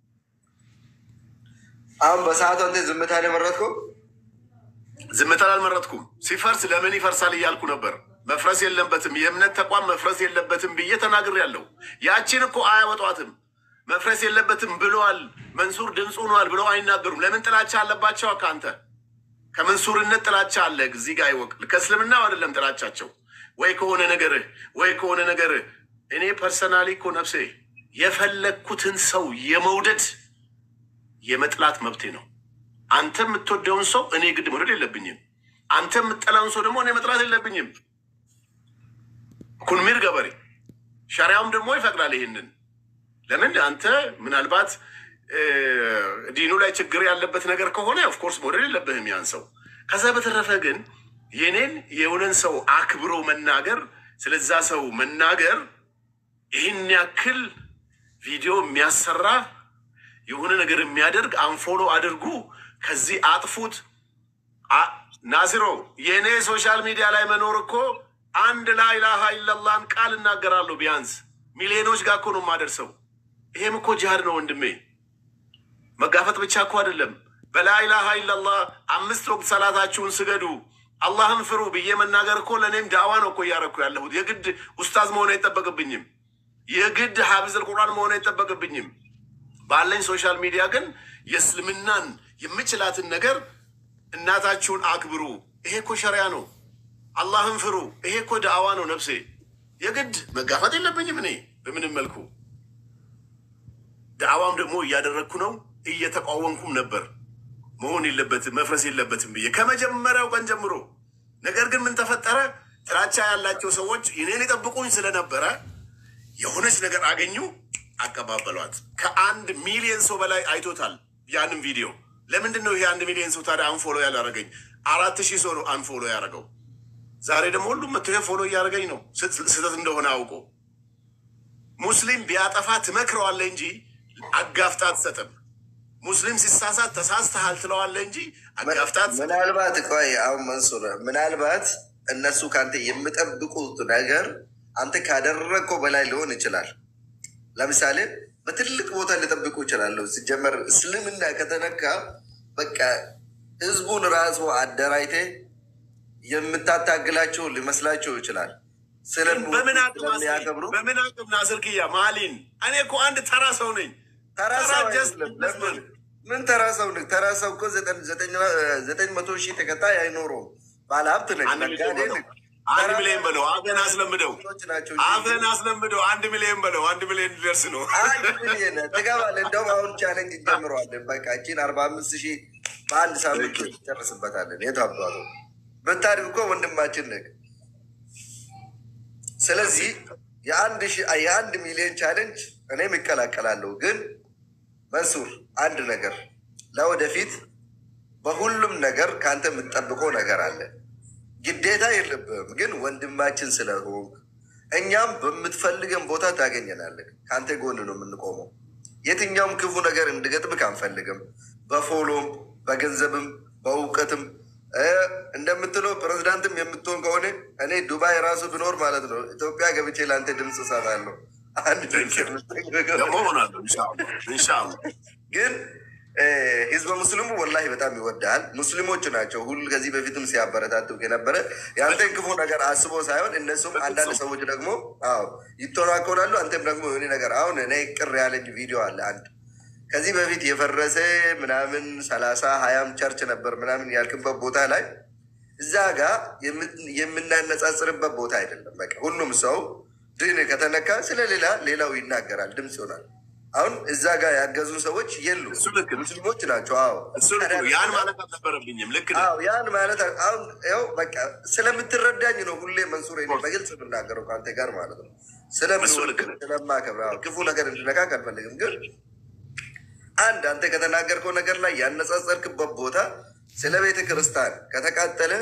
አሁን በሰዓቱ አንተ ዝምታን የመረጥከው ዝምታን አልመረጥኩም። ሲፈርስ ለምን ይፈርሳል እያልኩ ነበር። መፍረስ የለበትም የእምነት ተቋም መፍረስ የለበትም ብዬ ተናግሬያለሁ። ያችን እኮ አያወጧትም። መፍረስ የለበትም ብለዋል መንሱር ድምፁ ሆኗል ብለው አይናገሩም። ለምን ጥላቻ አለባቸው? ከአንተ ከመንሱርነት ጥላቻ አለ እዚህ ጋር ይወቅ። ከእስልምና አይደለም ጥላቻቸው፣ ወይ ከሆነ ነገርህ ወይ ከሆነ ነገርህ። እኔ ፐርሰናሊ እኮ ነፍሴ የፈለግኩትን ሰው የመውደድ የመጥላት መብቴ ነው። አንተ የምትወደውን ሰው እኔ ግድ መውደድ የለብኝም። አንተ የምጠላውን ሰው ደግሞ እኔ መጥላት የለብኝም። ኩንሚር ገበሬ ሸሪያውም ደግሞ ይፈቅዳል ይህንን። ለምን አንተ ምናልባት ዲኑ ላይ ችግር ያለበት ነገር ከሆነ ኦፍኮርስ መውደድ የለብህም ያን ሰው። ከዛ በተረፈ ግን የኔን የሆነን ሰው አክብሮ መናገር ስለዛ ሰው መናገር ይህን ያክል ቪዲዮ የሚያሰራ የሆነ ነገር የሚያደርግ አንፎሎ አድርጉ፣ ከዚህ አጥፉት። ናሲሮ የእኔ ሶሻል ሚዲያ ላይ መኖር እኮ አንድ ላኢላሃ ኢለላህን ቃል እናገራለሁ ቢያንስ ሚሊዮኖች ጋር እኮ ነው የማደርሰው። ይሄም እኮ ጂሃድ ነው ወንድሜ። መጋፈጥ ብቻ እኮ አይደለም። በላኢላሃ ኢለላህ አምስት ወቅት ሰላታችሁን ስገዱ፣ አላህን ፍሩ ብዬ መናገር እኮ ለእኔም ዳዋ ነው እኮ እያረኩ ያለሁት። የግድ ኡስታዝ መሆን አይጠበቅብኝም። የግድ ሀብዝል ቁርአን መሆን አይጠበቅብኝም። ባለኝ ሶሻል ሚዲያ ግን የእስልምናን የምችላትን ነገር እናታችሁን አክብሩ፣ ይሄ እኮ ሸሪያ ነው። አላህን ፍሩ፣ ይሄ እኮ ዳዕዋ ነው። ነፍሴ የግድ መጋፈጥ የለብኝም እኔ በምንም መልኩ። ዳዕዋም ደግሞ እያደረግኩ ነው፣ እየተቃወምኩም ነበር። መሆን የለበትም መፍረስ የለበትም ብዬ ከመጀመሪያው ቀን ጀምሮ። ነገር ግን ምን ተፈጠረ? ጥላቻ ያላቸው ሰዎች እኔን የጠብቁኝ ስለነበረ የሆነች ነገር አገኙ፣ አቀባበሏት። ከአንድ ሚሊዮን ሰው በላይ አይቶታል ያንን ቪዲዮ። ለምንድን ነው ይሄ አንድ ሚሊዮን ሰው ታዲያ አንፎሎ ያላረገኝ? አራት ሺህ ሰው ነው አንፎሎ ያደረገው። ዛሬ ደግሞ ሁሉም መቶ ፎሎ እያደረገኝ ነው፣ ስህተት እንደሆነ አውቆ። ሙስሊም ቢያጠፋ ትመክረዋለህ እንጂ አጋፍጣ አትሰጥም። ሙስሊም ሲሳሳት ተሳስተሃል ትለዋለህ እንጂ አጋፍጣ አትሰጥም። ምናልባት ቆይ አሁን መንሱር ምናልባት እነሱ ከአንተ የሚጠብቁት ነገር አንተ ካደረግከው በላይ ሊሆን ይችላል። ለምሳሌ በትልቅ ቦታ ሊጠብቁ ይችላሉ። ሲጀመር እስልምና ከተነካ በቃ ህዝቡን ራሱ አደራጅቴ የምታታግላቸው ሊመስላቸው ይችላል። በምን አቅም ስለሚያከብሩ በምን አቅም ናስርክያ ማሊን እኔ እኮ አንድ ተራ ሰው ነኝ። ተራ ሰው just አይደለም። ለምን ምን ተራ ሰው ነህ? ተራ ሰው እኮ ዘጠኝ- ዘጠኝ- ዘጠኝ መቶ ሺህ ተከታይ አይኖረውም። ባለሀብት ነህ፣ አንድ ሚሊዮን ነጋዴ በለው ነህ። አንድ ተራ ሚሊዮን በለው አፈን አስለምደው ሰዎች ናቸው። አፈን አስለምደው አንድ ሚሊዮን በለው አንድ ሚሊዮን ሊደርስ ነው። አንድ ሚሊዮን ትገባለህ። እንደውም አሁን ቻለንጅ እንጀምረዋለን። በቃ እቺን አርባ አምስት ሺህ በአንድ ሳምንት ጨርስበታለን። የት አባቱ ብታድግ እኮ ወንድማችን ነህ። ስለዚህ የአንድ ሺህ የአንድ ሚሊዮን ቻለንጅ እኔም ይቀላቀላለሁ። ግን መንሱር አንድ ነገር ለወደፊት በሁሉም ነገር ከአንተ የምትጠብቀው ነገር አለ። ግዴታ የለብህም፣ ግን ወንድማችን ስለሆንክ እኛም በምትፈልገን ቦታ ታገኘናለህ። ከአንተ ጎን ነው የምንቆመው። የትኛውም ክፉ ነገር እንድገጥምክ አንፈልግም። በፎሎም በገንዘብም በእውቀትም እ እንደምትለው ፕሬዚዳንትም የምትሆን ከሆነ እኔ ዱባይ ራሱ ብኖር ማለት ነው ኢትዮጵያ ገብቼ ለአንተ ድምፅ እሰጣለሁ። አንድ ድምፅ ደግሞ ሆናለሁ ኢንሻላህ ኢንሻላህ። ግን እ ህዝበ ሙስሊሙ ወላሂ በጣም ይወዳል። ሙስሊሞች ናቸው ሁሉ ከዚህ በፊትም ሲያበረታቱ የነበረ የአንተን ክፉ ነገር አስቦ ሳይሆን እነሱም አንዳንድ ሰዎች ደግሞ አዎ ይተናኮላሉ። አንተም ደግሞ የሆነ ነገር አሁን እኔ ቅር ያለኝ ቪዲዮ አለ አንድ ከዚህ በፊት የፈረሰ ምናምን ሰላሳ ሀያም ቸርች ነበር ምናምን ያልክበት ቦታ ላይ እዛ ጋር የምናነጻጽርበት ቦታ አይደለም። በቃ ሁሉም ሰው ድን ከተነካ ስለሌላ ሌላው ይናገራል፣ ድምፅ ይሆናል። አሁን እዛ ጋር ያገዙ ሰዎች የሉ እሱ ልክ ነው። ሙስሊሞች ናቸው። አዎ እሱ ልክ ነው። ያን ማለት አልነበረብኝም። ልክ ነው። አዎ ያን ማለት አሁን ያው በቃ ስለምትረዳኝ ነው ሁሌ መንሱር እኔ በግልጽ የምናገረው ከአንተ ጋር ማለት ነው። እሱ ልክ ነው። ስለማከብር አዎ፣ ክፉ ነገር እንድነካ አልፈልግም። ግን አንድ አንተ ከተናገርከው ነገር ላይ ያነጻጸርክበት ቦታ ስለ ቤተ ክርስቲያን ከተቃጠለ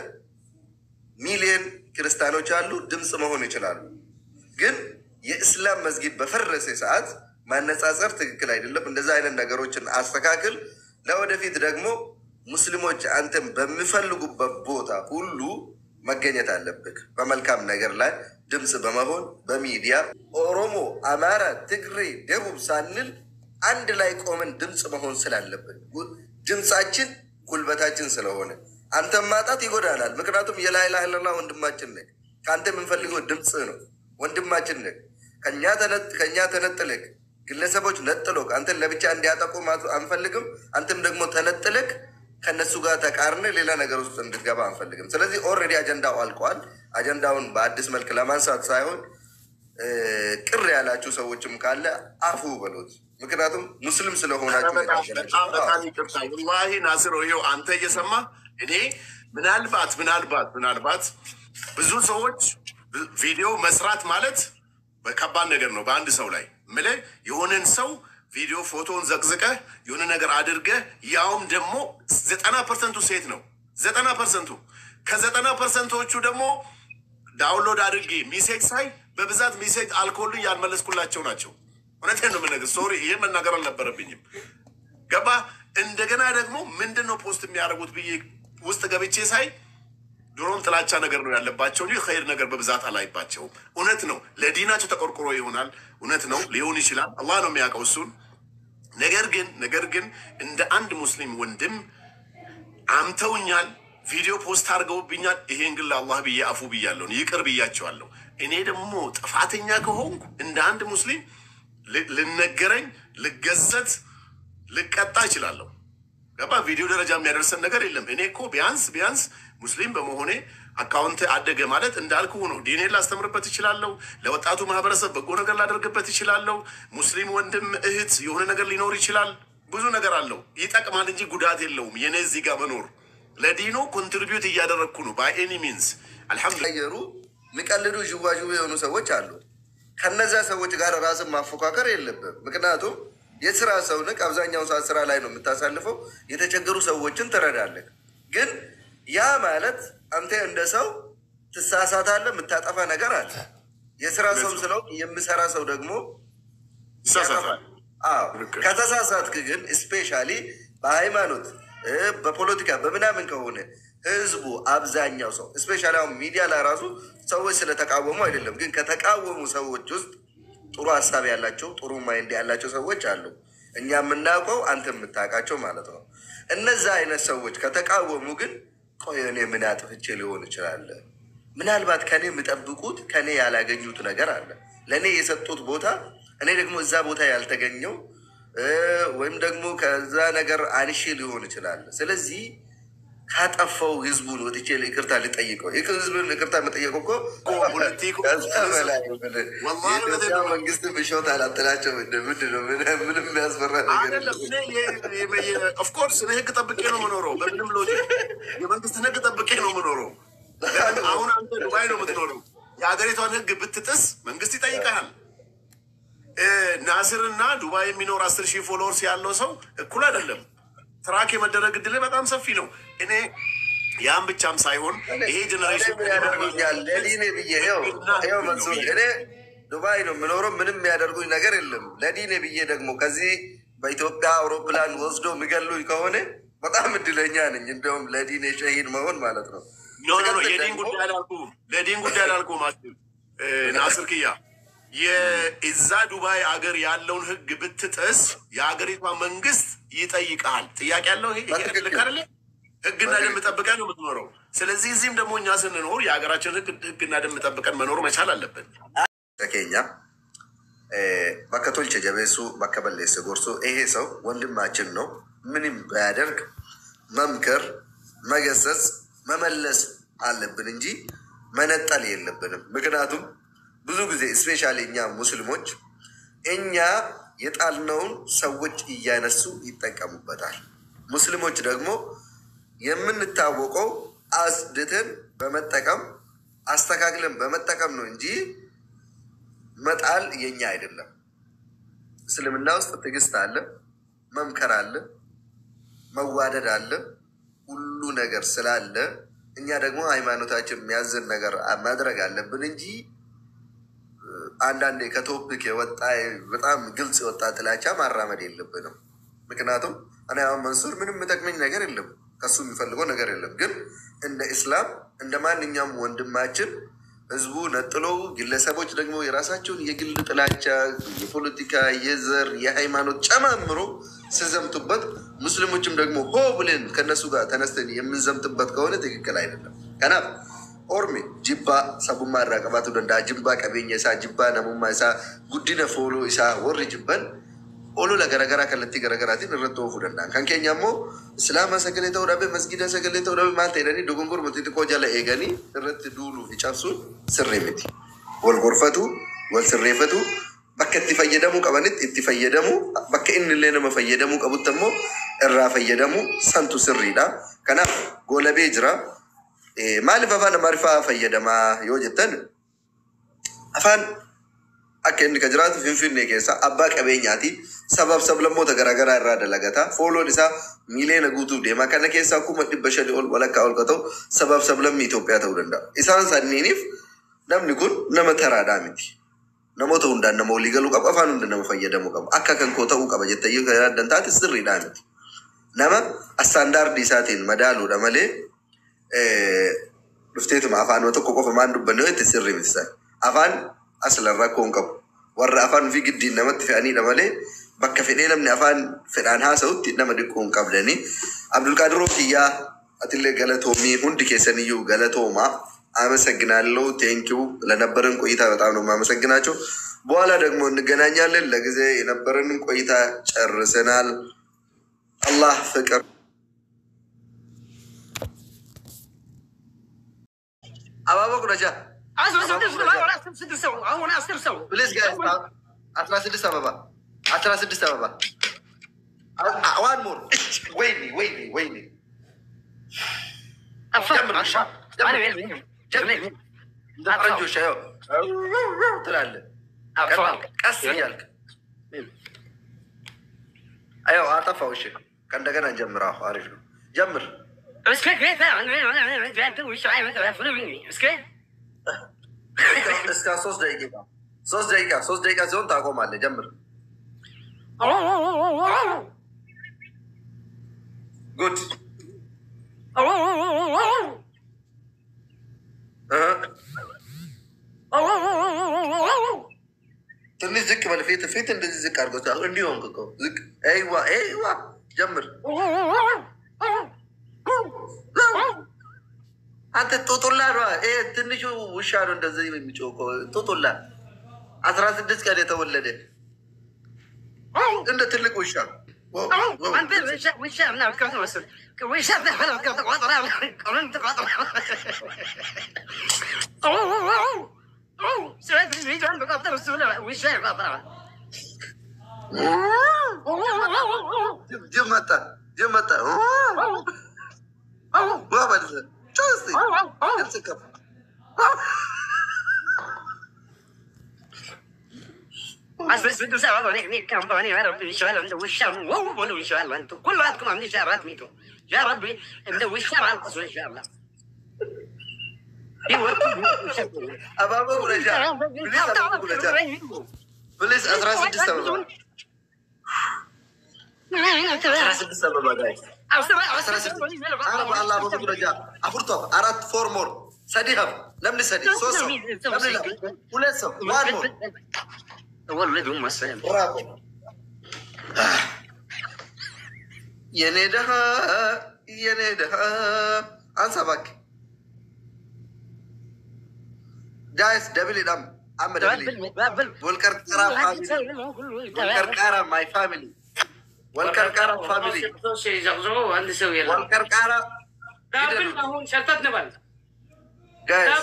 ሚሊዮን ክርስቲያኖች አሉ፣ ድምፅ መሆን ይችላሉ። ግን የእስላም መስጊድ በፈረሰ ሰዓት ማነጻጸር ትክክል አይደለም። እንደዛ አይነት ነገሮችን አስተካክል። ለወደፊት ደግሞ ሙስሊሞች አንተን በሚፈልጉበት ቦታ ሁሉ መገኘት አለብህ። በመልካም ነገር ላይ ድምፅ በመሆን በሚዲያ ኦሮሞ፣ አማራ፣ ትግሬ፣ ደቡብ ሳንል አንድ ላይ ቆመን ድምፅ መሆን ስላለብን ድምፃችን ጉልበታችን ስለሆነ አንተን ማጣት ይጎዳናል። ምክንያቱም የላይላህ ለላ ወንድማችን ነህ። ከአንተ የምንፈልገው ድምፅ ነው። ወንድማችን ነህ። ከእኛ ተነጥለህ ግለሰቦች ነጥሎክ አንተን ለብቻ እንዲያጠቁ አንፈልግም። አንተም ደግሞ ተነጥለክ ከነሱ ጋር ተቃርነ ሌላ ነገር ውስጥ እንድትገባ አንፈልግም። ስለዚህ ኦልሬዲ አጀንዳው አልቀዋል። አጀንዳውን በአዲስ መልክ ለማንሳት ሳይሆን ቅር ያላችሁ ሰዎችም ካለ አፉ በሉት። ምክንያቱም ሙስሊም ስለሆናችሁ በጣም በጣም ይቅርታ ወላሂ ናስሮ፣ ይኸው አንተ እየሰማ እኔ ምናልባት ምናልባት ምናልባት ብዙ ሰዎች ቪዲዮ መስራት ማለት በከባድ ነገር ነው በአንድ ሰው ላይ ምልህ የሆነን ሰው ቪዲዮ ፎቶውን ዘቅዝቀህ የሆነ ነገር አድርገህ ያውም ደግሞ ዘጠና ፐርሰንቱ ሴት ነው። ዘጠና ፐርሰንቱ ከዘጠና ፐርሰንቶቹ ደግሞ ዳውንሎድ አድርጌ ሚሴጅ ሳይ በብዛት ሚሴጅ አልኮልኝ ያልመለስኩላቸው ናቸው። እውነቴን ነው የምነግርህ። ሶሪ ይህ መናገር አልነበረብኝም። ገባ እንደገና ደግሞ ምንድን ነው ፖስት የሚያደርጉት ብዬ ውስጥ ገብቼ ሳይ ድሮም ጥላቻ ነገር ነው ያለባቸው እንጂ ኸይር ነገር በብዛት አላይባቸውም። እውነት ነው ለዲናቸው ተቆርቆሮ ይሆናል። እውነት ነው ሊሆን ይችላል። አላህ ነው የሚያውቀው እሱን። ነገር ግን ነገር ግን እንደ አንድ ሙስሊም ወንድም አምተውኛል፣ ቪዲዮ ፖስት አድርገውብኛል። ይሄን ግን ለአላህ ብዬ አፉ ብያለሁ፣ ይቅር ብያቸዋለሁ። እኔ ደግሞ ጥፋተኛ ከሆንኩ እንደ አንድ ሙስሊም ል- ልነገረኝ፣ ልገዘት፣ ልቀጣ እችላለሁ። ገባ ቪዲዮ ደረጃ የሚያደርሰን ነገር የለም። እኔ እኮ ቢያንስ ቢያንስ ሙስሊም በመሆኔ አካውንት አደገ ማለት እንዳልኩ ነው። ዲኔን ላስተምርበት እችላለሁ። ለወጣቱ ማህበረሰብ በጎ ነገር ላደርግበት እችላለሁ። ሙስሊም ወንድም እህት የሆነ ነገር ሊኖር ይችላል። ብዙ ነገር አለው። ይጠቅማል እንጂ ጉዳት የለውም። የኔ እዚህ ጋር መኖር ለዲኑ ኮንትሪቢዩት እያደረግኩ ነው ባይ ኤኒ ሚንስ አልሐምዱሊላህ። ቀየሩ የሚቀልዱ ዥዋዥዌ የሆኑ ሰዎች አሉ። ከነዛ ሰዎች ጋር ራስን ማፎካከር የለብም። ምክንያቱም የስራ ሰው ነህ። አብዛኛው ሰዓት ስራ ላይ ነው የምታሳልፈው። የተቸገሩ ሰዎችን ትረዳለህ። ግን ያ ማለት አንተ እንደ ሰው ትሳሳታለህ፣ የምታጠፋ ነገር አለ። የስራ ሰው ስለው የምሰራ ሰው ደግሞ ይሳሳታል። አዎ ልክ። ከተሳሳትክ ግን ስፔሻሊ በሃይማኖት እ በፖለቲካ በምናምን ከሆነ ህዝቡ አብዛኛው ሰው ስፔሻሊ አሁን ሚዲያ ላይ ራሱ ሰዎች ስለተቃወሙ አይደለም፣ ግን ከተቃወሙ ሰዎች ውስጥ ጥሩ ሀሳብ ያላቸው ጥሩ ማይንድ ያላቸው ሰዎች አሉ። እኛ የምናውቀው አንተ የምታውቃቸው ማለት ነው። እነዛ አይነት ሰዎች ከተቃወሙ ግን ቆይ እኔ ምን አጥፍቼ ሊሆን ይችላል? ምናልባት ከኔ የሚጠብቁት ከኔ ያላገኙት ነገር አለ። ለእኔ የሰጡት ቦታ እኔ ደግሞ እዛ ቦታ ያልተገኘው እ ወይም ደግሞ ከዛ ነገር አንሼ ሊሆን ይችላል። ስለዚህ ካጠፋው ህዝቡን ወጥቼ ይቅርታ ልጠይቀው። ይህ ህዝብን ይቅርታ መጠየቅ እኮ ሁለቴ እኮ- ከዛ በላይ ነው። ወላሂ የኢትዮጵያ መንግስት ብሾት አላጥላቸው ምንድን ነው? ምን- ምንም የሚያስፈራ ነገር አይደለም የለም። ኦፍኮርስ እኔ ህግ ጠብቄ ነው የምኖረው። በምንም ሎጂክ የመንግስትን ህግ ጠብቄ ነው የምኖረው። ለምን አሁን አንተ ዱባይ ነው የምትኖረው። የሀገሪቷን ህግ ብትጥስ መንግስት ይጠይቀሃል። እ ናስር እና ዱባይ የሚኖር አስር ሺህ ፎሎወርስ ያለው ሰው እኩል አይደለም። ትራክ የመደረግ እድል በጣም ሰፊ ነው። እኔ ያን ብቻም ሳይሆን ይሄ ጀኔሬሽን ምንም ያደርጉኛል ለዲኔ ብዬ ይኸው ይኸው መንሱር እኔ ዱባይ ነው የምኖረው። ምንም የሚያደርጉኝ ነገር የለም። ለዲኔ ብዬ ደግሞ ከዚህ በኢትዮጵያ አውሮፕላን ወስዶ የሚገሉኝ ከሆነ በጣም እድለኛ ነኝ። እንደውም ለዲኔ ሸሂድ መሆን ማለት ነው። ኖ ኖ ኖ ሲቀጥል የዲን ደግሞ- ጉዳይ አላልኩም። ለዲን ጉዳይ አላልኩም። አስብ ናስር ክያ የእዛ ዱባይ አገር ያለውን ህግ ብትጥስ የሀገሪቷ መንግስት ይጠይቃል። ጥያቄ ያለው ይሄ ይሄ በትክክል። ልክ አይደለ? ህግና ደንብ ጠብቀን ነው የምትኖረው። ስለዚህ እዚህም ደግሞ እኛ ስንኖር የሀገራችን ህግ ህግና ደንብ ጠብቀን መኖር መቻል አለብን። ተኬኛ በከ ቶልቸ ጀቤሱ በከ በሌሰ ጎርሶ ይሄ ሰው ወንድማችን ነው። ምንም ባያደርግ መምከር፣ መገሰጽ፣ መመለስ አለብን እንጂ መነጠል የለብንም። ምክንያቱም ብዙ ጊዜ ስፔሻሊ እኛ ሙስሊሞች እኛ የጣልነውን ሰዎች እያነሱ ይጠቀሙበታል። ሙስሊሞች ደግሞ የምንታወቀው አጽድተን በመጠቀም አስተካክለን በመጠቀም ነው እንጂ መጣል የኛ አይደለም። እስልምና ውስጥ ትዕግስት አለ፣ መምከር አለ፣ መዋደድ አለ፣ ሁሉ ነገር ስላለ እኛ ደግሞ ሃይማኖታችን የሚያዝን ነገር ማድረግ አለብን እንጂ አንዳንዴ ከቶፒክ የወጣ በጣም ግልጽ የወጣ ጥላቻ ማራመድ የለብንም። ምክንያቱም እኔ አሁን መንሱር ምንም የሚጠቅመኝ ነገር የለም፣ ከሱ የሚፈልገው ነገር የለም። ግን እንደ ኢስላም እንደ ማንኛውም ወንድማችን ህዝቡ ነጥሎ ግለሰቦች ደግሞ የራሳቸውን የግል ጥላቻ፣ የፖለቲካ፣ የዘር፣ የሃይማኖት ጨማምሮ ስዘምቱበት ሙስሊሞችም ደግሞ ሆ ብለን ከነሱ ጋር ተነስተን የምንዘምትበት ከሆነ ትክክል አይደለም። ከናፍ ኦርሜ ጅባ ሰቡማ irraa qabaatu danda'a jibbaa qabeenya isaa jibbaa namummaa isaa guddina fooloo isaa warri jibban olola garaagaraa kallattii garaagaraatiin irratti oofuu danda'an kan keenya immoo islaama sagalee ta'uu dhabe masgida sagalee ta'uu dhabe maal ta'edhanii dogongor murtii xiqqoo jala eeganii irratti duuluu fi cabsuun sirrii miti wal gorfatu wal sirreeffatu bakka itti fayyadamuu qabanitti itti fayyadamu bakka inni illee nama fayyadamuu qabutti immoo irraa fayyadamu santu sirriidha kanaaf goolabee jira Eh, maaliif afaan amaariffaa fayyadamaa yoo jettan afaan akka inni ka jiraatu finfinnee keessa abbaa qabeenyaati sabaaf sablammoota garaagaraa irraa dalagata fooloon isaa miiliyoona guutuuf deema kana keessaa kuma dhibba shanii ol walakkaa ol ka ta'u sabaaf sablammii Itoophiyaa ta'uu danda'a. Isaan sanniiniif namni kun nama taraadhaa miti. Namoota hundaan nama walii galuu qaba afaan hunda nama fayyadamuu qaba akka kan koo ta'uu qaba jettee yoo yaaddan taate sirriidhaa miti. Nama astaandaardii isaatiin madaaluudha malee dhufteetuma afaanuma tokko qofa maan dubbanne yoo itti sirri miti sana. Afaan aslan rakkoo hin qabu. Warra afaan ofii giddiin namatti fe'aniidha malee bakka fedhee namni afaan fedhaan haasa'utti nama dhiqqoo hin qabdani. Abdulqaadiroo kiyyaa atillee galatoomii hundi keessaniyyuu galatoomaa. አመሰግናለሁ። ቴንኪው ለነበረን ቆይታ በጣም ነው የማመሰግናቸው። በኋላ ደግሞ እንገናኛለን። ለጊዜ የነበረንን ቆይታ ጨርሰናል። አላህ ፍቅር አባባ ቁረጃ ፕሊዝ ጋይስ አስራ ስድስት አበባ አስራ ስድስት አበባ ዋን ሞር ወይኔ ወይኔ ወይኔ እንደ ፈረንጆች ያው ትላለህ ቀስ እያልክ አየው አጠፋው። እሺ ከእንደገና ጀምር። አሁ አሪፍ ነው። ጀምር። እስከ ሶስት ደቂቃ ሶስት ደቂቃ ሶስት ደቂቃ ሲሆን ታቆማለህ። ጀምር። ጉድ ትንሽ ዝቅ በል። ፊት ፊት እንደዚህ ዝቅ አድርጎ እንዲሆን እኮ ዝቅ ይዋ ይዋ ጀምር። አንተ ጦጦላ ነው። ይሄ ትንሹ ውሻ ነው እንደዚህ የሚጮህ እኮ ጦጦላ። አስራ ስድስት ቀን የተወለደ እንደ ትልቅ ውሻ ጅብ መጣ፣ ጅብ መጣ። ዋ ማለት ነው። ጮህ እስኪ ድምፅ ከፍ አባባ ጉረጃ ፕሊዝ፣ አባባ ጉረጃ ፕሊዝ። አስራ ስድስት አበባ አስራ ስድስት አበባ ጋይስ አስራ ስድስት አበባ አላ አባባ ጉረጃ አፍርቶ አራት ፎር ሞር ሰዲ ሀብ ለምን ሰዲ ሶስት ሰው ለምን ላ ሁለት ሰው ዋን ሞር ብራቮ የኔ ደሃ የኔ ደሃ አንሳ እባክህ ጋይስ ደብል ዳም አመ ደብል ወልቀርቀራ ፋሚሊ ወልቀርቃራ ማይ ፋሚሊ ወልቀርቃራ ፋሚሊ ወልቀርቃራ ጋይስ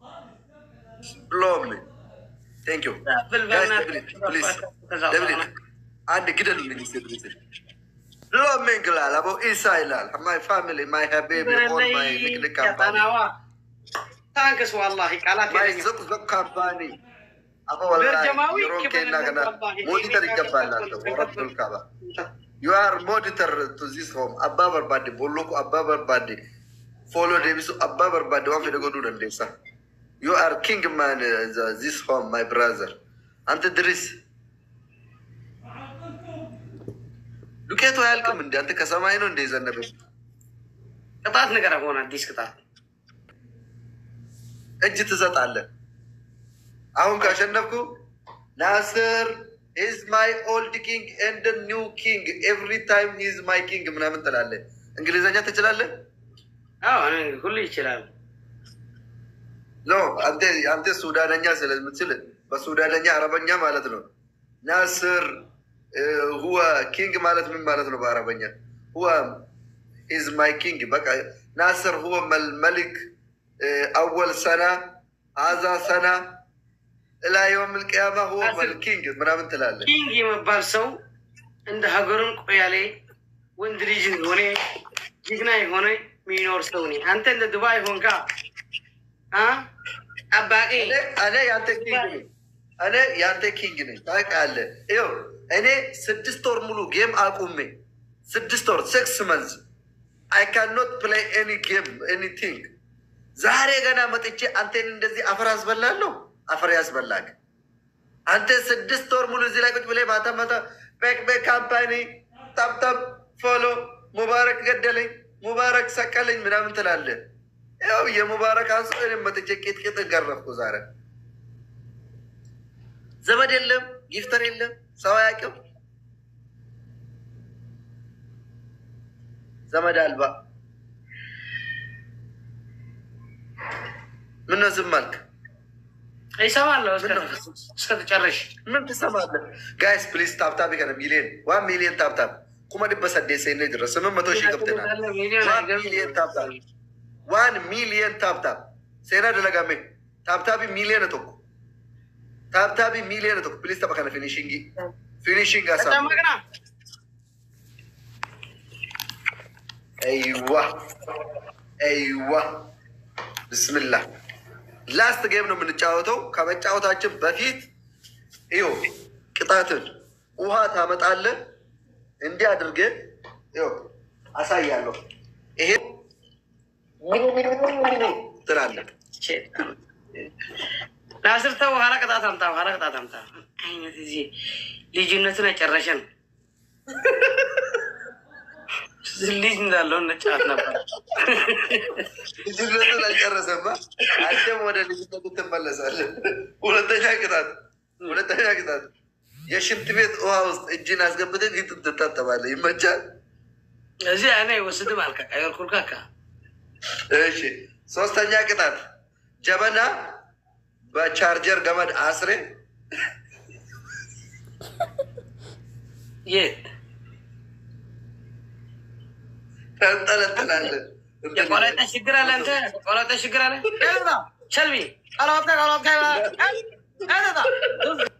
ብሎም ቴንክ ዩ ጋይስ ደብል ፕሊዝ ደብል አንድ ግደሉልኝ ደብል ብሎም ይግላል አቦ ኢሳ ይላል ማይ ፋሚሊ ማይ ሀቤቢ ኦል ማይ ንቅንቅ ካምፓኒ ታንክስ ዋላሂ ቃላት ማይ የለኝም። ዝቅዝቅ ካምፓኒ አቦ ወላሂ በርጀማዊ የሮኬና ክብር ገና ወላሂ ሞኒተር ይሄ ይገባላቸው ነገር ወረቱል ካባ You are monitor to this home. Abbaa barbaadde bolloku abbaa barbaadde follow deebisu abbaa barbaadde waan fedhe godhuu dandeessa. You are king man uh, the- this home my brother. አንተ ድሪስ ዱቄቱ አያልቅም እንዴ? አንተ ከሰማይ ነው እንደ የዘነበ ቅጣት ነገር ሆነ አዲስ ቅጣት እጅ ትሰጣለህ። አሁን ካሸነፍኩ ናስር ኢዝ ማይ ኦልድ ኪንግ ኤንድ ኒው ኪንግ ኤቭሪ ታይም ኢዝ ማይ ኪንግ ምናምን ትላለህ። እንግሊዝኛ ትችላለህ? አዎ እኔ ሁሉ ይችላል። ኖ አንተ አንተ ሱዳነኛ ስለምትችል በሱዳነኛ አረበኛ ማለት ነው። ናስር ሁወ ኪንግ ማለት ምን ማለት ነው በአረበኛ? ሁወ ኢዝ ማይ ኪንግ በቃ ናስር ሁወ መልክ አወል ሰና አዛ ሰና እላ የውም ልቅያማ ሁወ መልኪንግ ምናምን ትላለህ። ኪንግ የሚባል ሰው እንደ ሀገሩን ቆያሌ ወንድ ልጅ ሆነ ጀግና የሆነ የሚኖር ሰው ነኝ። አንተ እንደ ዱባይ ሆንካ አ ጠባቂ እኔ እኔ ያንተ ኪንግ ነኝ። እኔ የአንተ ኪንግ ነኝ ታውቃለህ። ይኸው እኔ ስድስት ወር ሙሉ ጌም አቁሜ ስድስት ወር ሲክስ መንዝ አይ ካን ኖት ፕሌይ ኤኒ ጌም ኤኒቲንግ። ዛሬ ገና መጥቼ አንቴን እንደዚህ አፈር ያስበላለሁ። አፈር ያስበላግ አንተ ስድስት ወር ሙሉ እዚህ ላይ ቁጭ ብለህ ማታ ማታ ቤክ ቤክ ካምፓኒ ታብታብ ፎሎ ሙባረክ ገደለኝ ሙባረክ ሰቀለኝ ምናምን ትላለህ። ያው የሙባረክ አንሱ እኔም መጥቼ ቂጥቂጥ ገረፍኩ ዛሬ። ዘመድ የለም፣ ጊፍተር የለም፣ ሰው አያውቅም። ዘመድ አልባ ምነው ዝም አልክ? ይሰማለሁ ምነው? እስከተጨረሽ ምን ትሰማለህ? ጋይስ ፕሊዝ ታብታብ ከነ ሚሊዮን ዋን ሚሊዮን ታብታብ ኩመ ድበ ሰዴት ሰይነ ድረ ስምንት መቶ ሺህ ገብተናል። ዋን ሚሊዮን ታብታብ ዋን ሚሊዮን ታብታብ ሴና ደለጋሜ ታብታቢ ሚሊዮን ቶኮ ታብታቢ ሚሊዮን ቶኮ ፕሊዝ ተበ ከነ ፊኒሽንግ ፊኒሽንግ አሳ ተጨመቅና አይዋ አይዋ ብስምላህ ላስት ጌም ነው የምንጫወተው። ከመጫወታችን በፊት ይኸው ቅጣትን ውሃ ታመጣለህ። እንዲህ አድርገህ ይኸው አሳያለሁ። ይሄ ትላለህ። ናስር ተው፣ ኋላ ቅጣት አምጣ፣ ኋላ ቅጣት አምጣ። አይነት እዚህ ልጅነትን ያጨረሸን ልጅ እንዳለው ነጫት ነበር። ልጅነትን አልጨረሰማ። አንተም ወደ ልጅነቱ ትመለሳለህ። ሁለተኛ ቅጣት ሁለተኛ ቅጣት የሽንት ቤት ውሃ ውስጥ እጅን አስገብተህ ፊትን ትታጠባለህ። ይመቻል። እዚህ አይነ ይወስድም አልካ አይወርኩልካካ እሺ ሶስተኛ ቅጣት ጀበና በቻርጀር ገመድ አስሬ የት ተንጠለጥላለህ። የቆለጠ ችግር አለ? አንተ የቆለጠ ችግር አለ? ሸልቢ ቀለወጥካ ቀለወጥካ